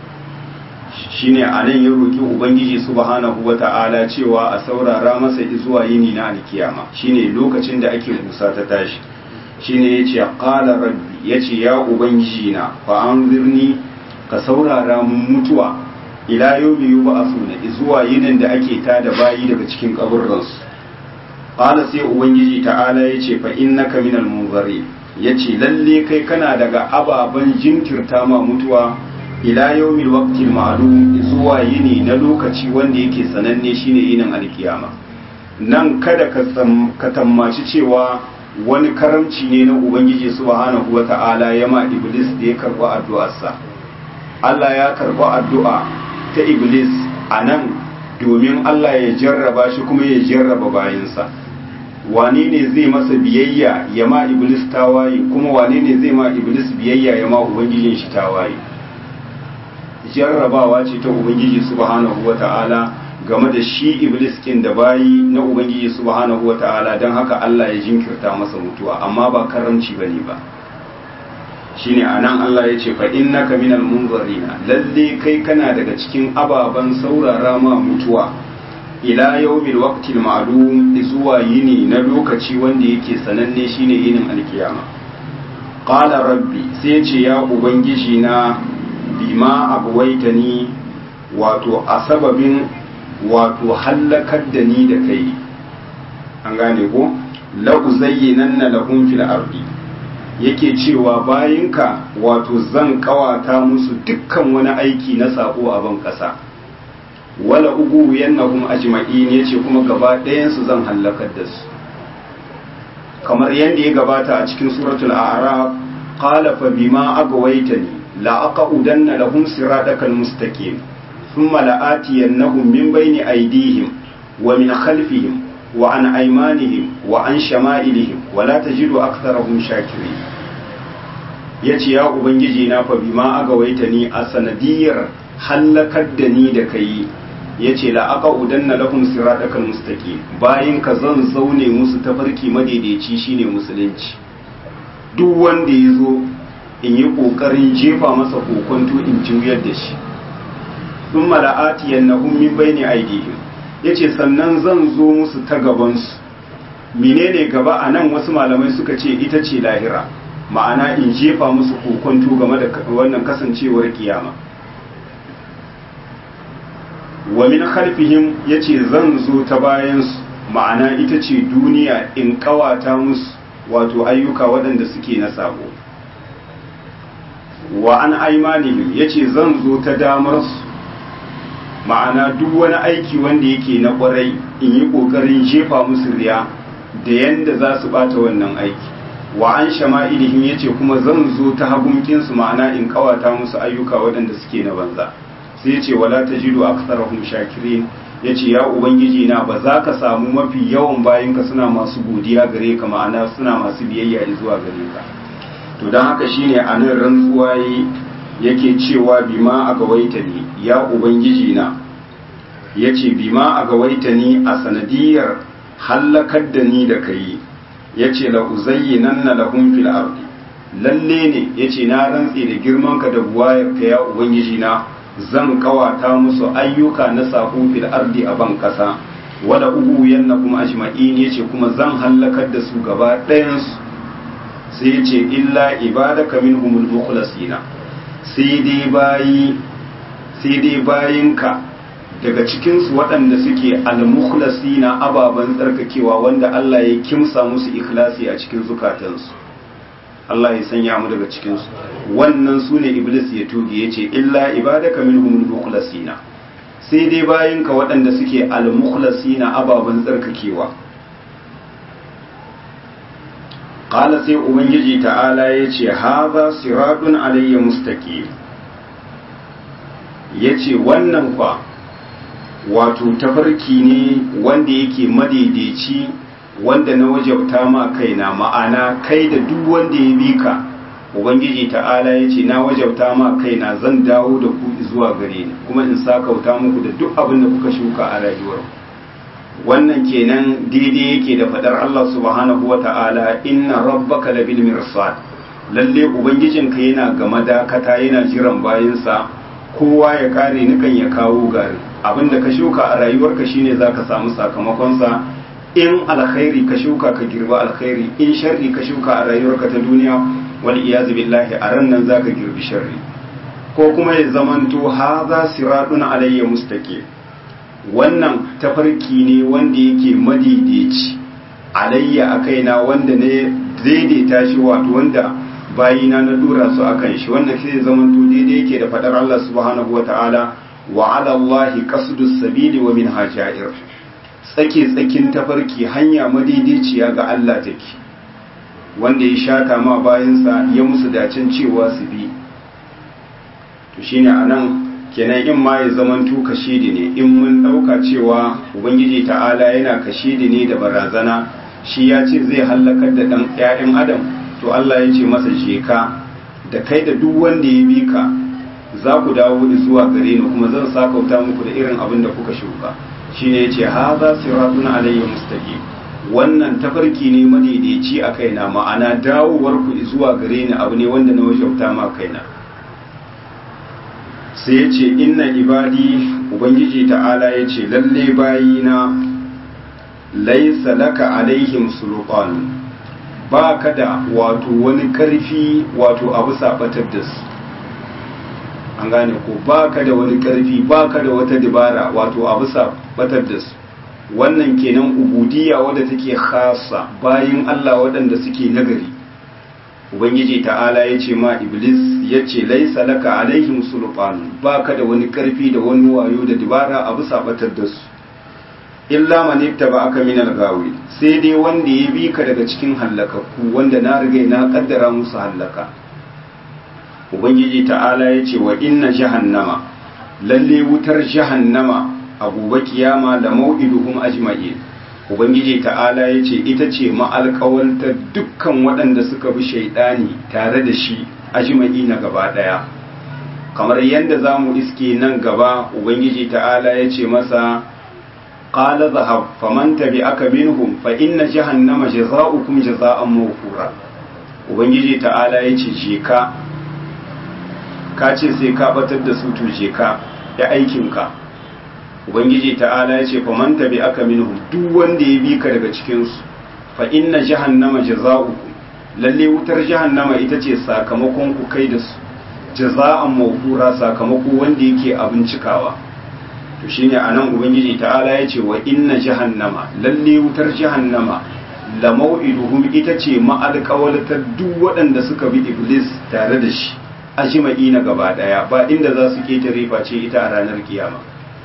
shine a nan ya roƙi ubangiji subhanahu wata'ala cewa a saurara masa zuwa yini na alkiyama shine lokacin da ake busa ta tashi shine yace qala rabbi yace ya ubangiji na fa anzirni ka saurara mun mutuwa ila yawmi yub'athuna zuwa yinin da ake tada bayi daga cikin kaburransu qala sai ubangiji ta'ala yace fa innaka minal munzirin ya ce lalle kai kana daga ababen jinkirta ma mutuwa ila yawmil waqtil ma'lum zuwa yini na lokaci wanda yake sananne shine yinin alkiyama nan kada ka tammaci cewa wani karamci ne na ubangiji subhanahu wata'ala ya ma iblis da ya karba addu'arsa Allah ya karba addu'a ta iblis a nan domin Allah ya jarraba shi kuma ya jarraba bayansa wane ne zai masa biyayya ya ma iblis tawaye kuma wane ne zai ma iblis biyayya ya ma ubangijin shi tawaye jarrabawa ce ta ubangiji subhanahu wata'ala game da shi iblis kin da bayi na ubangiji subhanahu wata'ala don haka Allah ya jinkirta masa mutuwa amma ba karamci bane ba shine anan Allah ya ce fa innaka minal munzarina lalle kai kana daga cikin ababan saurara ma mutuwa ila yawmil waqtil ma'lum zuwa yini na lokaci wanda yake sananne shine yinin alkiyama qala rabbi sai ce ya ubangiji na bima abwaitani wato a sababin wato hallakar da ni da kai an gane ko la uzayyinanna lahum fil ardi yake cewa bayinka wato zan kawata musu dukkan wani aiki na sako a ban kasa wala ugu yannahum ajma'in yace kuma gaba ɗayan su zan halakar da su kamar yadda ya gabata a cikin suratul a'raf qala fa bima agwaytani la aqudanna lahum siratakal mustaqim thumma la'atiyannahum min bayni aydihim wa min khalfihim wa an aymanihim wa an shama'ilihim wa la tajidu aktharahum shakirin yace ya ubangiji na fa bima agawaitani a sanadiyar hallakar da ni da kai ya ce la'aka udanna lahum siratakal mustaqim bayan ka zan zaune musu tafarki madaidaici shine musulunci duk wanda ya zo in yi ƙoƙarin jefa masa kokonto in juyar da shi sun mala'ati yannahum min bayni aidihim yace sannan zan zo musu ta gabansu menene gaba a nan wasu malamai suka ce ita ce lahira ma'ana in jefa musu kokonto game da wannan kasancewar kiyama wa min khalfihim yace zan zo ta bayansu ma'ana ita ce duniya in kawata musu wato ayyuka waɗanda suke na sabo wa an aimanihim yace zan zo ta damar su ma'ana duk wani aiki wanda yake na ƙwarai in yi ƙoƙarin jefa musu riya da yanda za su bata wannan aiki wa an shama'ilihim yace kuma zan zo ta hagunkinsu ma'ana in kawata musu ayyuka waɗanda suke na banza sai ce wala tajidu aktsarahum shakirin yace ya ubangiji na ba za ka samu mafi yawan bayinka suna masu godiya gare ka ma'ana suna masu biyayya zuwa gare ka to don haka shine a nan rantsuwa yake cewa bima a gawaita ne ya ubangiji na ya ce bima a gawaita ni a sanadiyar hallakar da ni da kai ya ce la'uzayyi nan na lahun fil ardi lalle ne ya ce na rantse da girmanka da buwayar ka ya ubangiji na zan kawata musu ayyuka na sako fil ardi a ban kasa wala ugu yanna kuma ajma'in ya ce kuma zan hallakar da su gaba ɗayansu sai ya ce illa ibadaka minhumul mukhlasina sai dai bayi sai dai bayinka daga cikinsu waɗanda suke al-mukhlasi na ababen tsarkakewa wanda Allah ya kimsa musu ikhlasi a cikin zukatansu Allah ya sanya mu daga cikinsu wannan su ne iblis ya tuge ya ce illa ibadaka minhum al-mukhlasina sai dai bayinka waɗanda suke al-mukhlasina ababen tsarkakewa qala sai ubangiji ta'ala ya ce hadha siratun alayya mustaqim yace wannan kwa wato tafarki ne wanda yake madaidaici wanda na wajabta ma kaina ma'ana kai da duk wanda ya bi ka ubangiji ta'ala ya ce na wajabta ma kaina zan dawo da ku zuwa gare ni kuma in sakauta muku da duk abin da kuka shuka a rayuwar wannan kenan daidai yake da fadar Allah subhanahu wa ta'ala inna rabbaka labil mirsad lalle ubangijinka yana ga madakata yana jiran bayinsa kowa ya kare nukan ya kawo gari abinda ka shuka a rayuwarka shine zaka samu sakamakonsa in alkhairi ka shuka ka girba alkhairi in sharri ka shuka a rayuwarka ta duniya wal iyazu billahi a ran nan zaka girbi sharri ko kuma ya zamanto haza siratun alayya mustaqim wannan tafarki ne wanda yake madaidaici alayya a kaina wanda ne daidaita shi wato wanda bayina na dura su akan shi wannan sai zamanto daidai yake da fadar Allah subhanahu wataala wa ala Allahi qasdus sabili wa min hajair tsake tsakin tafarki hanya madaidaiciya ga Allah take wanda ya shata ma bayansa ya musu dacin cewa su bi to shine anan kenan in ma ya zamanto kashidi ne in mun dauka cewa ubangiji ta'ala yana kashidi ne da barazana shi ya ce zai halakar da dan ƴaƴan adam to Allah ya ce masa je ka da kai da duk wanda ya bi ka za ku dawo zuwa gare ni kuma zan sakauta muku da irin abin da kuka shuka shine yace hadha siratun alayya mustaqim wannan tafarki ne madaidaici a kaina ma'ana dawowar ku zuwa gare ni abu ne wanda na wajauta ma kaina sai yace inna ibadi ubangiji ta'ala yace lalle bayina laysa laka alaihim sulqan ba ka da wato wani karfi wato abu sabatar da su an gane ko ba ka da wani karfi ba ka da wata dabara wato abu sabatar da su wannan kenan ubudiyya wadda take khasa bayin Allah waɗanda suke nagari ubangiji ta'ala ya ce ma iblis ya ce laisa laka alaihim sulfan ba ka da wani karfi da wani wayo da dabara abu sabatar da su illa man ittaba aka min al-gawi sai dai wanda ya bi ka daga cikin hallakakku wanda na riga na kaddara musu hallaka ubangiji ta'ala ya ce wa inna jahannama lalle wutar jahannama a gobe kiyama da mau'iduhum ajma'in ubangiji ta'ala ya ce ita ce ma'alƙawalta dukkan waɗanda suka bi shaidani tare da shi ajma'i na gaba ɗaya kamar yadda za mu iske nan gaba ubangiji ta'ala ya ce masa qala zahab faman tabi'aka minhum fa inna jahannama jazaa'ukum jazaa'an mawfura ubangiji ta'ala ya ce je ka ka ce sai ka batar da su to je ka ya aikinka ubangiji ta'ala ya ce faman tabi aka minhum duk wanda ya bi ka daga cikin su fa inna jahannama jazaa'ukum lalle wutar jahannama ita ce sakamakon ku kai da su jaza'an mawfura sakamako wanda yake abin cikawa to shine anan ubangiji ta'ala ya ce wa inna jahannama lalle wutar jahannama la mau'iduhum ita ce ma'alƙawalatar duk waɗanda suka bi iblis tare da shi ajima'i na gaba ɗaya ba inda za su ketare face ita a ranar kiyama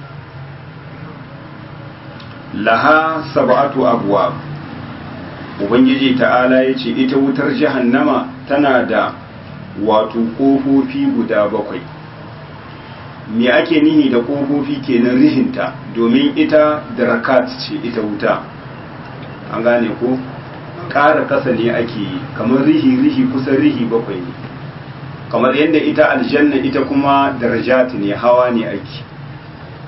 laha sab'atu abwab ubangiji ta'ala yace ita wutar jahannama tana da wato kofofi guda bakwai me ake nihi da kofofi kenan rihinta domin ita darakat ce ita wuta an gane ko ƙara kasa ne ake yi kamar rihi rihi kusan rihi bakwai ne kamar yadda ita aljanna ita kuma darajat ne hawa ne ake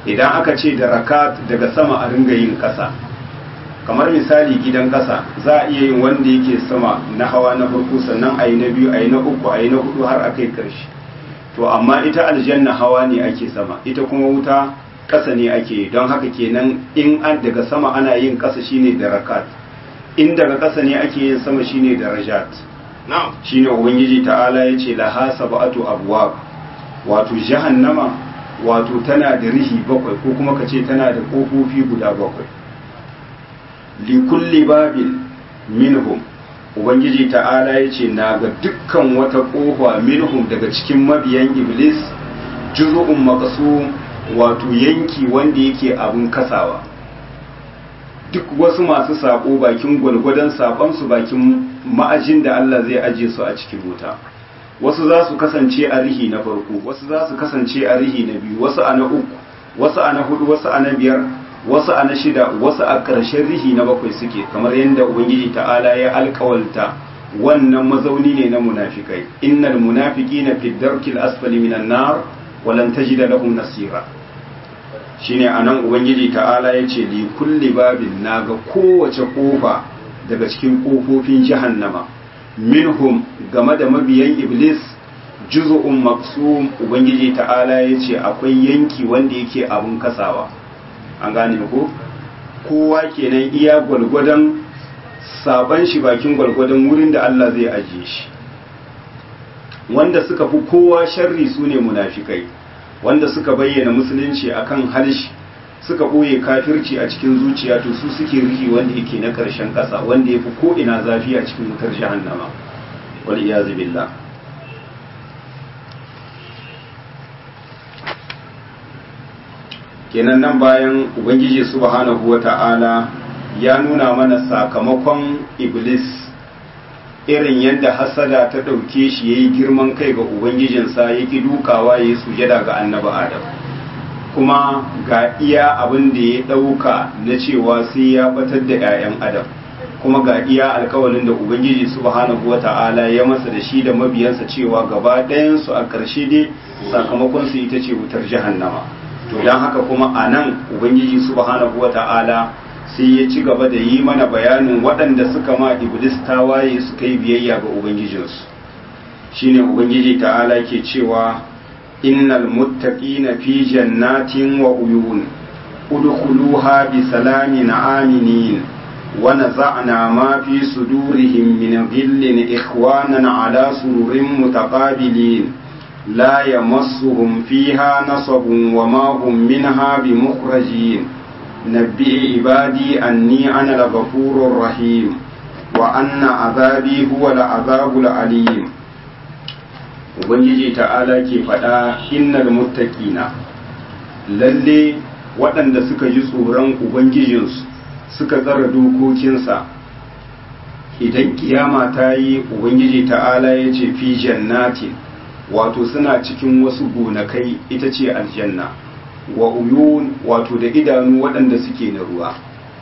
idan aka ce da rakat daga sama a ringa yin ƙasa kamar misali gidan ƙasa za a iya yin wanda yake sama na hawa na farko sannan a yi na biyu a yi na uku a yi na hudu har a kai ƙarshe to amma ita aljanna hawa ne ake sama ita kuma wuta ƙasa ne ake yi don haka kenan in an daga sama ana yin ƙasa shine da rakat in daga ƙasa ne ake yin sama shine da rajat shine ubangiji ta'ala ya ce laha sab'atu abwab wato jahannama wato tana da rihi bakwai ko kuma ka ce tana da ƙofofi guda bakwai likulli babin minhum ubangiji ta'ala ya ce na ga dukkan wata ƙofa minhum daga cikin mabiyan iblis juzu'un makasu wato yanki wanda yake abin kasawa duk wasu masu saƙo bakin gwalgwadon saƙonsu bakin ma'ajin da Allah zai aje su a cikin wuta wasu za su kasance a rihi na farko wasu za su kasance a rihi na biyu wasu a na uku wasu a na hudu wasu a na biyar wasu a na shida wasu a ƙarshen rihi na bakwai suke kamar yadda ubangiji ta'ala ya alkawalta wannan mazauni ne na munafikai innal munafiqina fi darkil asfali minan nar walan tajida lahum nasira shine anan ubangiji ta'ala ya ce li kulli babin naga kowace kofa daga cikin kofofin jahannama minhum game da mabiyan iblis juz'un maqsum ubangiji ta'ala ya ce akwai yanki wanda yake abun kasawa an gane ko kowa kenan iya gwalgwadon saban shi bakin gwalgwadon wurin da Allah zai ajiye shi wanda suka fi kowa sharri su ne munafikai wanda suka bayyana musulunci akan harshe suka ɓoye kafirci a cikin zuciya to su suke rihi wanda yake na ƙarshen ƙasa wanda ya fi ko'ina zafi a cikin wutar jahannama wal iyazu billah kenan nan bayan ubangiji subhanahu wa ta'ala ya nuna mana sakamakon iblis irin yadda hasada ta ɗauke shi ya yi girman kai ga ubangijinsa ya ki dukawa ya yi sujada ga annabi adam kuma ga iya abin da ya ɗauka na cewa sai ya batar da 'ya'yan adam kuma ga iya alkawalin da ubangiji subhanahu wa ta'ala ya masa da shi da mabiyansa cewa gaba ɗayansu a ƙarshe dai sakamakonsu ita ce wutar jahannama to don haka kuma a nan ubangiji subhanahu wa ta'ala sai ya ci gaba da yi mana bayanin waɗanda suka ma iblis tawaye suka yi biyayya ga ubangijinsu shine ubangiji ta'ala ke cewa innal muttaqina fi jannatin wa uyun udkhuluha bi salamin aminin wa naza'na ma fi sudurihim min ghillin ikhwanan ala sururin mutaqabilin لا يمسهم فيها نصب وما هم منها بمخرجين نبئ عبادي أني أنا الغفور الرحيم وأن عذابي هو العذاب العليم Ubangiji ta'ala ke faɗa innal muttaqina lalle waɗanda suka ji tsoron Ubangijinsu suka tsara dokokinsa idan kiyama ta yi Ubangiji ta'ala ya ce fi jannatin wato suna cikin wasu gonakai ita ce aljanna wa uyun wato da idanu waɗanda suke na ruwa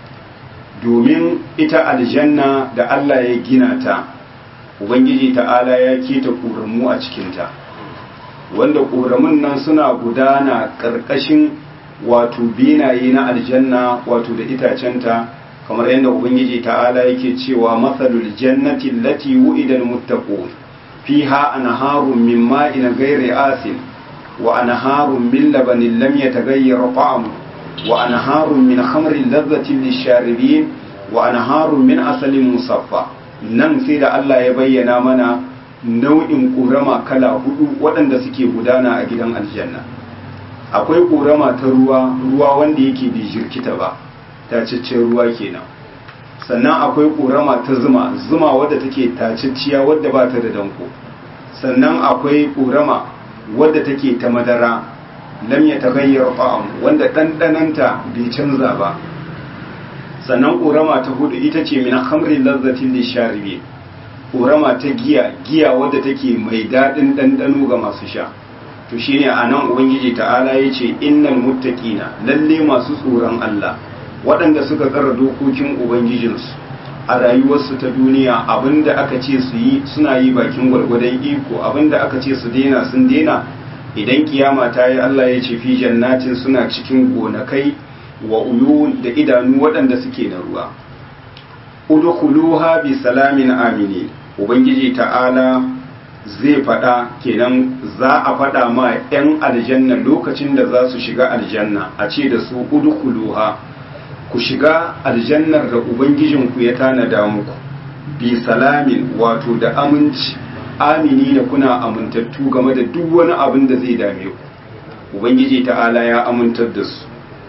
domin ita aljanna da Allah ya gina ta ubangiji ta'ala ya keta ƙoramu a cikinta wanda ƙoramun nan suna gudana ƙarƙashin wato binaye na aljanna wato da itacenta kamar yadda ubangiji ta'ala yake cewa matsalul jannati lati wu'idal muttaqun fiha anharun min ma'in ghairi asin wa anharun min labanin lam yataghayyar ta'amu wa anharun min khamrin ladhatin lisharibin wa anharun min asalin musaffa nan sai da Allah ya bayyana mana nau'in ƙorama kala hudu waɗanda suke gudana a gidan aljanna akwai ƙorama ta ruwa ruwa wanda yake bai jirkita ba tacaccen ruwa kenan sannan akwai ƙorama ta zuma zuma wadda take tacicciya wadda ba ta da danko sannan akwai ƙorama wadda take ta madara lam ya tagayyar fa'am wanda ɗanɗananta bai canza ba sannan ƙorama ta hudu ita ce min hamrin lazzatin lisharibi ƙorama ta giya giya wadda take mai daɗin ɗanɗano ga masu sha to shine a nan ubangiji ta'ala ya ce innal muttaqina lalle masu tsoron Allah waɗanda suka tsara dokokin ubangijinsu a rayuwarsu ta duniya abinda aka ce su yi suna yi bakin gwargwadon iko abinda aka ce su daina sun daina idan kiyama ta yi Allah ya ce fi jannatin suna cikin gonakai wa uyun da idanu waɗanda suke na ruwa udkhuluha bi salamin amini ubangiji ta'ala zai faɗa kenan za a faɗa ma 'yan aljanna lokacin da za su shiga aljanna a ce da su udkhuluha ku shiga aljannar da ubangijinku ya tanada muku bi salamin wato da aminci amini da kuna amintattu game da duk wani abin da zai dame ku ubangiji ta'ala ya amintar da su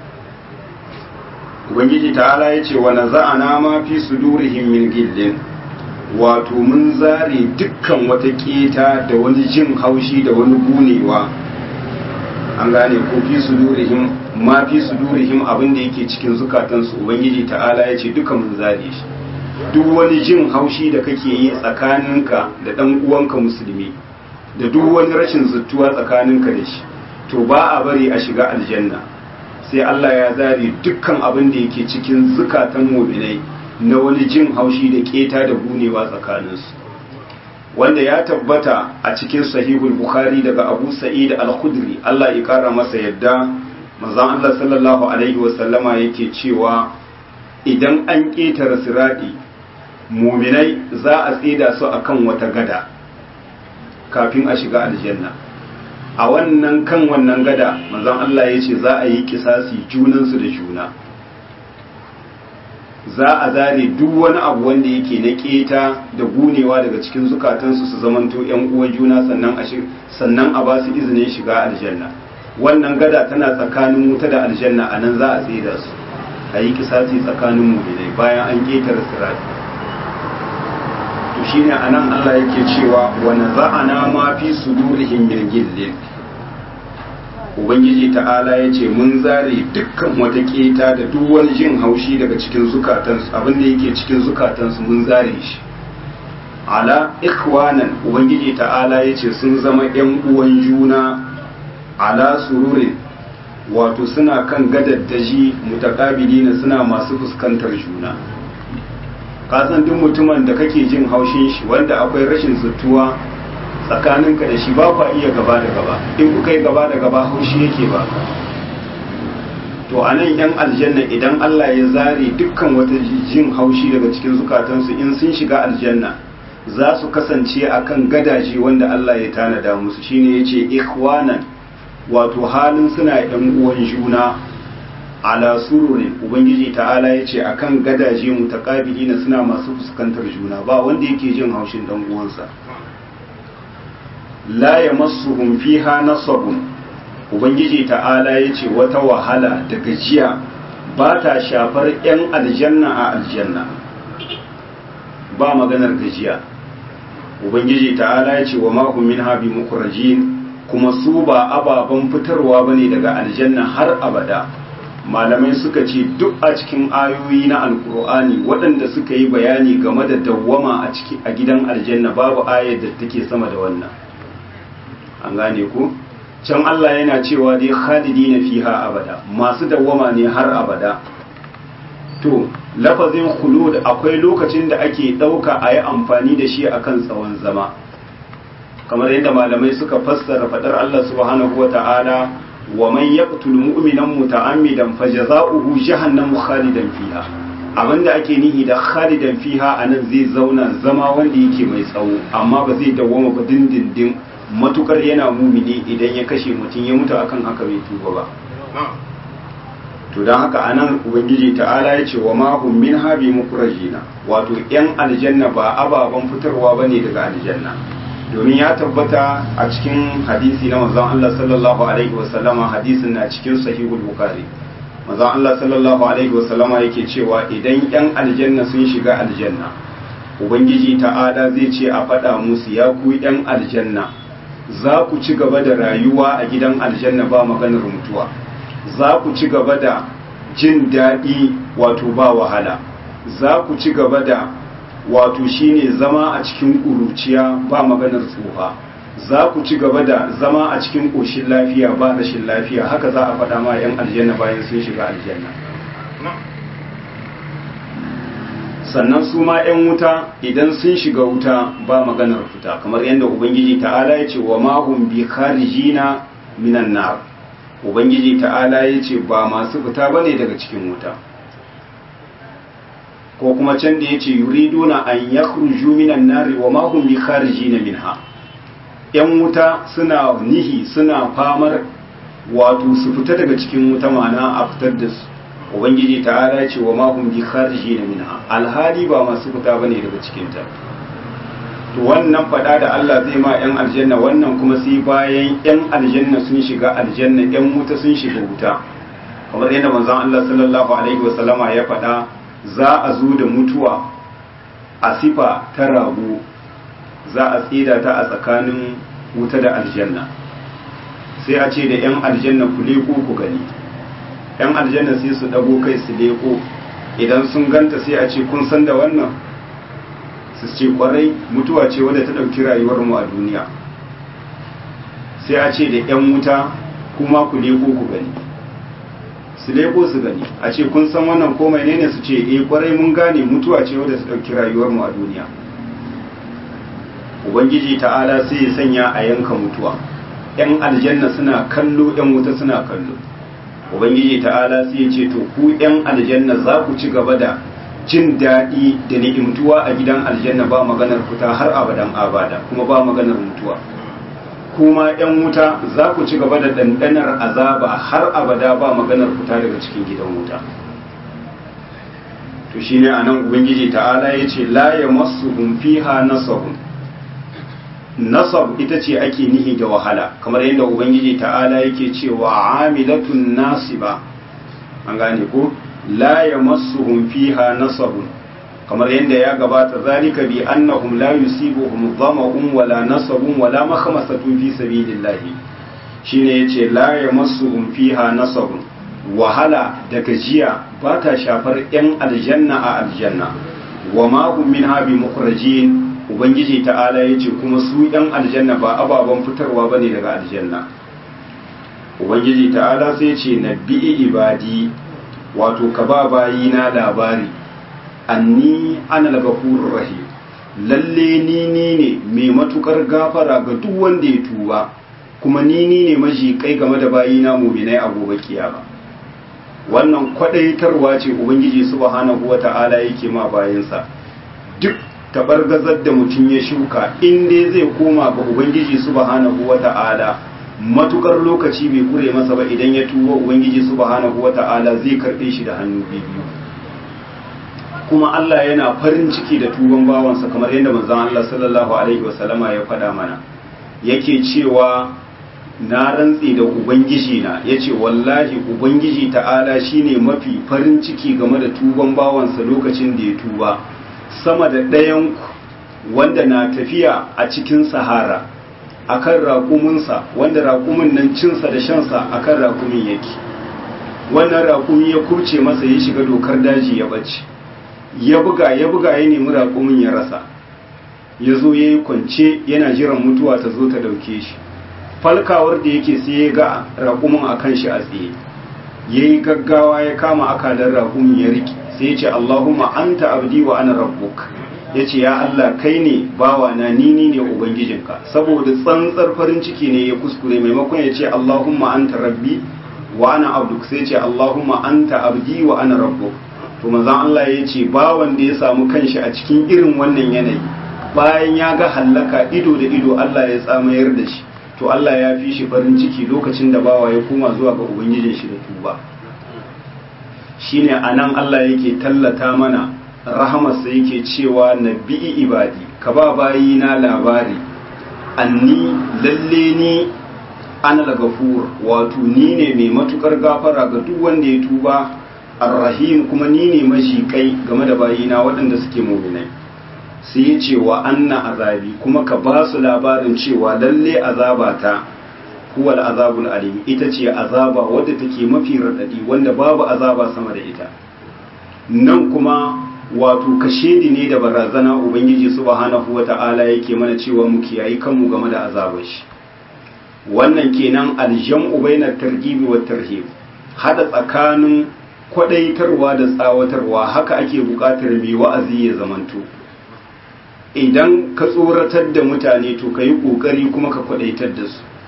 ubangiji ta'ala ya ce wa naza'ana ma fi sudurihim min gillin wato mun zare dukkan wata keta da wani jin haushi da wani gunewa an gane ko fi sudurihim ma fi sudurihim abin da yake cikin zukatansu ubangiji ta'ala ya ce duka mun zare shi duk wani jin haushi da kake yi tsakaninka da dan uwanka musulmi da duk wani rashin zuttuwa tsakaninka da shi to ba a bari a shiga aljanna sai Allah ya zare dukkan abin da yake cikin zukatan mu'minai na wani jin haushi da keta da gunewa tsakaninsu wanda ya tabbata a cikin sahihul bukhari daga abu sa'id al-khudri Allah ya kara masa yadda manzon Allah sallallahu alaihi wasallama yake cewa idan an ketare siradi muminai za a tsida su akan wata gada kafin a shiga aljanna a wannan kan wannan gada manzon Allah ya ce za a yi kisasi junansu da juna za a zare duk wani abu wanda yake na keta da gunewa daga cikin zukatansu su zamanto yan uwan juna sannan a sannan a ba su izinin shiga aljanna wannan gada tana tsakanin wuta da aljanna a nan za a tsida su a yi kisasi tsakanin muminai bayan an ketare sirati to shine anan Allah yake cewa wa naza'ana ma fi sudurihim min gillin ubangiji ta'ala ya ce mun zare dukkan wata keta da duk wani jin haushi daga cikin zukatansu abin da yake cikin zukatansu mun zare shi ala ikwanan ubangiji ta'ala ya ce sun zama yan uwan juna ala sururin wato suna kan gadaddaji mutakabilina suna masu fuskantar juna kasan duk mutumin da kake jin haushin shi wanda akwai rashin zuttuwa tsakaninka da shi ba kwa iya gaba da gaba in kuka yi gaba da gaba haushi yake ba to a nan yan aljanna idan Allah ya zare dukkan wata jin haushi daga cikin zukatansu in sun shiga aljanna za su kasance akan gadaje wanda Allah ya tanada musu shine yace ikhwanan wato halin suna yan uwan juna ala sururin ubangiji ta'ala ya ce akan gadaje mutaqabilina suna masu fuskantar juna ba wanda yake jin haushin dan uwansa la yamassuhum fiha nasabun ubangiji ta'ala ya ce wata wahala da gajiya ba ta shafar yan aljanna a aljanna ba maganar gajiya ubangiji ta'ala ya ce wa ma hum minha bi mukhrajin kuma su ba ababen fitarwa bane daga aljanna har abada malamai suka ce duk a cikin ayoyi na alkur'ani waɗanda suka yi bayani game da dawwama a ciki a gidan aljanna babu ayar da take sama da wannan an gane ku can Allah yana cewa dai khalidina fiha abada masu dawwama ne har abada to lafazin khulud akwai lokacin da ake ɗauka a yi amfani da shi akan tsawon zama kamar yadda malamai suka fassara faɗar Allah subhanahu wa ta'ala ومن يقتل مؤمنا متعمدا فجزاؤه جهنم خالدا فيها abinda ake nihi da khalidan fiha anan zai zauna zama wanda yake mai tsawo amma ba zai dawwama ba dindindin matukar yana mumini idan ya kashe mutum ya mutu akan haka bai tuba ba to don haka anan ubangiji ta'ala ya ce wa ma hum min habi mukrajina wato yan aljanna ba ababen fitarwa bane daga aljanna domin ya tabbata a cikin hadisi na manzon Allah sallallahu alaihi wasallama hadisin na cikin sahihul bukhari manzon Allah sallallahu alaihi wasallama yake cewa idan yan aljanna sun shiga aljanna ubangiji ta'ala zai ce a faɗa musu ya ku yan aljanna za ku ci gaba da rayuwa a gidan aljanna ba maganar mutuwa za ku ci gaba da jin daɗi wato ba wahala za ku ci gaba da wato shine zama a cikin ƙuruciya ba maganar tsufa za ku ci gaba da zama a cikin ƙoshin lafiya ba rashin lafiya haka za a faɗa ma 'yan aljanna bayan sun shiga aljanna sannan su ma 'yan wuta idan sun shiga wuta ba maganar fita kamar yadda ubangiji ta'ala ya ce wa mahum bi kharijina minan nar ubangiji ta'ala ya ce ba masu fita ba ne daga cikin wuta ko kuma can da ya ce yuriduna an yakhruju minan nari wa ma hum bi kharijina minha yan wuta suna nihi suna famar wato su fita daga cikin wuta mana a fitar da su ubangiji ta'ala ce wa ma hum bi kharijina minha alhali ba masu fita bane daga cikin ta to wannan fada da Allah zai ma yan aljanna wannan kuma sai bayan yan aljanna sun shiga aljanna yan wuta sun shiga wuta kamar yadda manzon Allah sallallahu alaihi wasallama ya fada za a zo da mutuwa a sifa ta rago za a tsida ta a tsakanin wuta da aljanna sai a ce da 'yan aljanna ku leko ku gani 'yan aljanna sai su dago kai su leko idan sun ganta sai a ce kun san da wannan su ce kwarai mutuwa ce wadda ta ɗauki rayuwarmu a duniya sai a ce da 'yan wuta kuma ku leko ku gani su leko su gani a ce kun san wannan ko mai ne su ce eh kwarai mun gane mutuwa ce wadda ta ɗauki rayuwarmu a duniya ubangiji ta'ala sai ya sanya a yanka mutuwa yan aljanna suna kallo yan wuta suna kallo ubangiji ta'ala sai ya ce to ku yan aljanna za ku ci gaba da jin daɗi da ni'imtuwa a gidan aljanna ba maganar fita har abadan abada kuma ba maganar mutuwa kuma yan wuta za ku ci gaba da ɗanɗanar azaba har abada ba maganar fita daga cikin gidan wuta to shine anan ubangiji ta'ala ya ce la yamassuhum fiha nasabun nasab ita ce ake nihi da wahala kamar yadda ubangiji ta'ala yake cewa amilatun nasiba an gane ko la yamassuhum fiha nasabun kamar yadda ya gabata zalika bi annahum la yusibuhum dhama'un wala nasabun wala makhmasatun fi sabilillahi shine yace la yamassuhum fiha nasabun wahala da gajiya ba ta shafar yan aljanna a aljanna wa ma hum minha bi mukhrajin ubangiji ta'ala ya ce kuma su yan aljanna ba ababen fitarwa bane daga aljanna ubangiji ta'ala sai ce na bi'i ibadi wato ka ba bayi na labari anni ana al-ghafurur rahim lalle ni ni ne mai matukar gafara ga duk wanda ya tuba kuma ni ni ne maji kai game da bayi na mu'minai a gobe kiyama wannan kwadaitarwa ce ubangiji subhanahu wata'ala yake ma bayinsa duk tabargazar da mutum ya shuka in dai zai koma ga ubangiji subhanahu wata'ala matukar lokaci bai kure masa ba idan ya tuba ubangiji subhanahu wata'ala zai karbe shi da hannu biyu kuma Allah yana farin ciki da tuban bawansa kamar yadda manzon Allah sallallahu alaihi wasallama ya faɗa mana yake cewa na rantsi da ubangiji na yace wallahi ubangiji ta'ala shine mafi farin ciki game da tuban bawansa lokacin da ya tuba sama da ɗayan wanda na tafiya a cikin sahara akan raƙuminsa wanda raƙumin nan cinsa da shansa akan raƙumin yake wannan raƙumi ya kurce masa ya shiga dokar daji ya bace ya buga ya buga ya nemi raƙumin ya rasa ya zo ya yi kwance yana jiran mutuwa ta zo ta ɗauke shi falkawar da yake sai ya ga raƙumin a kan shi a tsaye ya yi gaggawa ya kama akalar raƙumin ya riƙe sai ya ce Allahumma anta abdi wa ana rabbuk ya ce ya Allah kai ne bawa na nini ne ubangijinka saboda tsantsar farin ciki ne ya kuskure maimakon ya ce Allahumma anta rabbi wa ana abduk sai ya ce Allahumma anta abdi wa ana rabbuk to manzon Allah ya ce bawan da ya samu kanshi a cikin irin wannan yanayi bayan ya ga hallaka ido da ido Allah ya tsamayar da shi to Allah ya fi shi farin ciki lokacin da bawa ya koma zuwa ga ubangijin shi da tuba shine anan Allah yake tallata mana rahamarsa yake cewa nabi'i ibadi ka ba bayi na labari anni lalle ni ana gafur wato ni ne mai matukar gafara ga duk wanda ya tuba arrahim kuma ni ne mashikai game da bayina waɗanda suke muminai sai ya ce wa anna azabi kuma ka ba su labarin cewa lalle azabata huwal azabul alim ita ce azaba wadda take mafi radadi wanda babu azaba sama da ita nan kuma wato kashedi ne da barazana ubangiji subhanahu wata'ala yake mana cewa mu kiyayi kanmu game da azabar shi wannan kenan aljam'u bainat targhib wa tarhib hada tsakanin kwadaitarwa da tsawatarwa haka ake bukatar mai wa'azi ya zamanto idan ka tsoratar da mutane to ka yi ƙoƙari kuma ka kwadaitar da su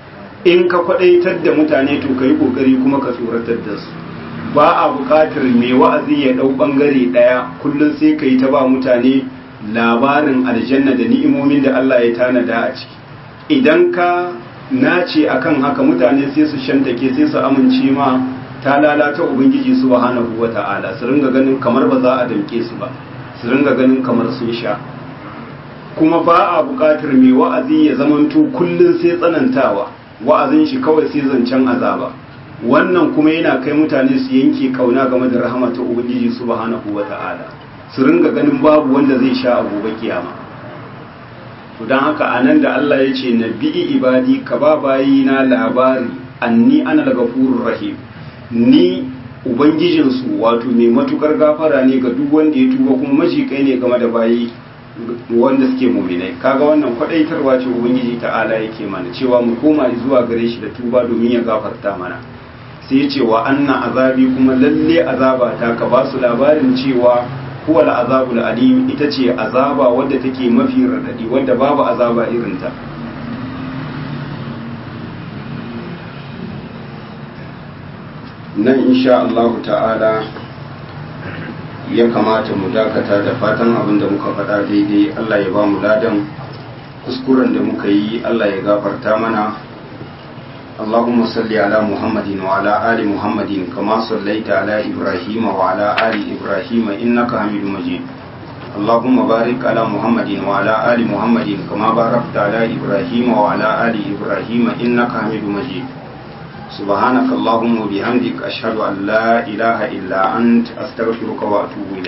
in ka kwadaitar da mutane to ka yi kokari kuma ka tsoratar da su ba a buƙatar mai wa'azi ya ɗau ɓangare ɗaya kullum sai ka yi ta ba mutane labarin aljanna da ni'imomin da Allah ya tanada a ciki idan ka nace akan haka mutane sai su shantake sai su amince ma ta lalata ubangiji subhanahu wata'ala su ringa ganin kamar ba za a damke su ba su ringa ganin kamar sun sha kuma ba a buƙatar mai wa'azi ya zamanto kullum sai tsanantawa wa'azin shi kawai sai zancen azaba wannan kuma yana kai mutane su yanke kauna game da rahama ta ubangiji subhanahu wata'ala su ringa ganin babu wanda zai sha a gobe kiyama to dan haka anan da Allah ya ce nabi ibadi ka ba bayi na labari anni ana al-ghafurur rahim ni ubangijinsu wato mai matukar gafara ne ga duk wanda ya tuba kuma majikai ne game da bayi wanda suke muminai kaga wannan kwadaitarwa ce ubangiji ta'ala yake mana cewa mu koma zuwa gare shi da tuba domin ya gafarta mana sai ya ce wa anna azabi kuma lalle azaba ta ka ba su labarin cewa huwa azabul alim ita ce azaba wadda take mafi radadi wadda babu azaba irinta nan insha Allah ta'ala ya kamata mu dakata da fatan abin da muka faɗa daidai Allah ya ba mu ladan kuskuren da muka yi Allah ya gafarta mana اللهم صل على محمد وعلى آل محمد كما صليت على إبراهيم وعلى آل إبراهيم إنك حميد مجيد اللهم بارك على محمد وعلى آل محمد كما باركت على إبراهيم وعلى آل إبراهيم إنك حميد مجيد سبحانك اللهم وبحمدك أشهد أن لا إله إلا أنت أستغفرك وأتوب إليك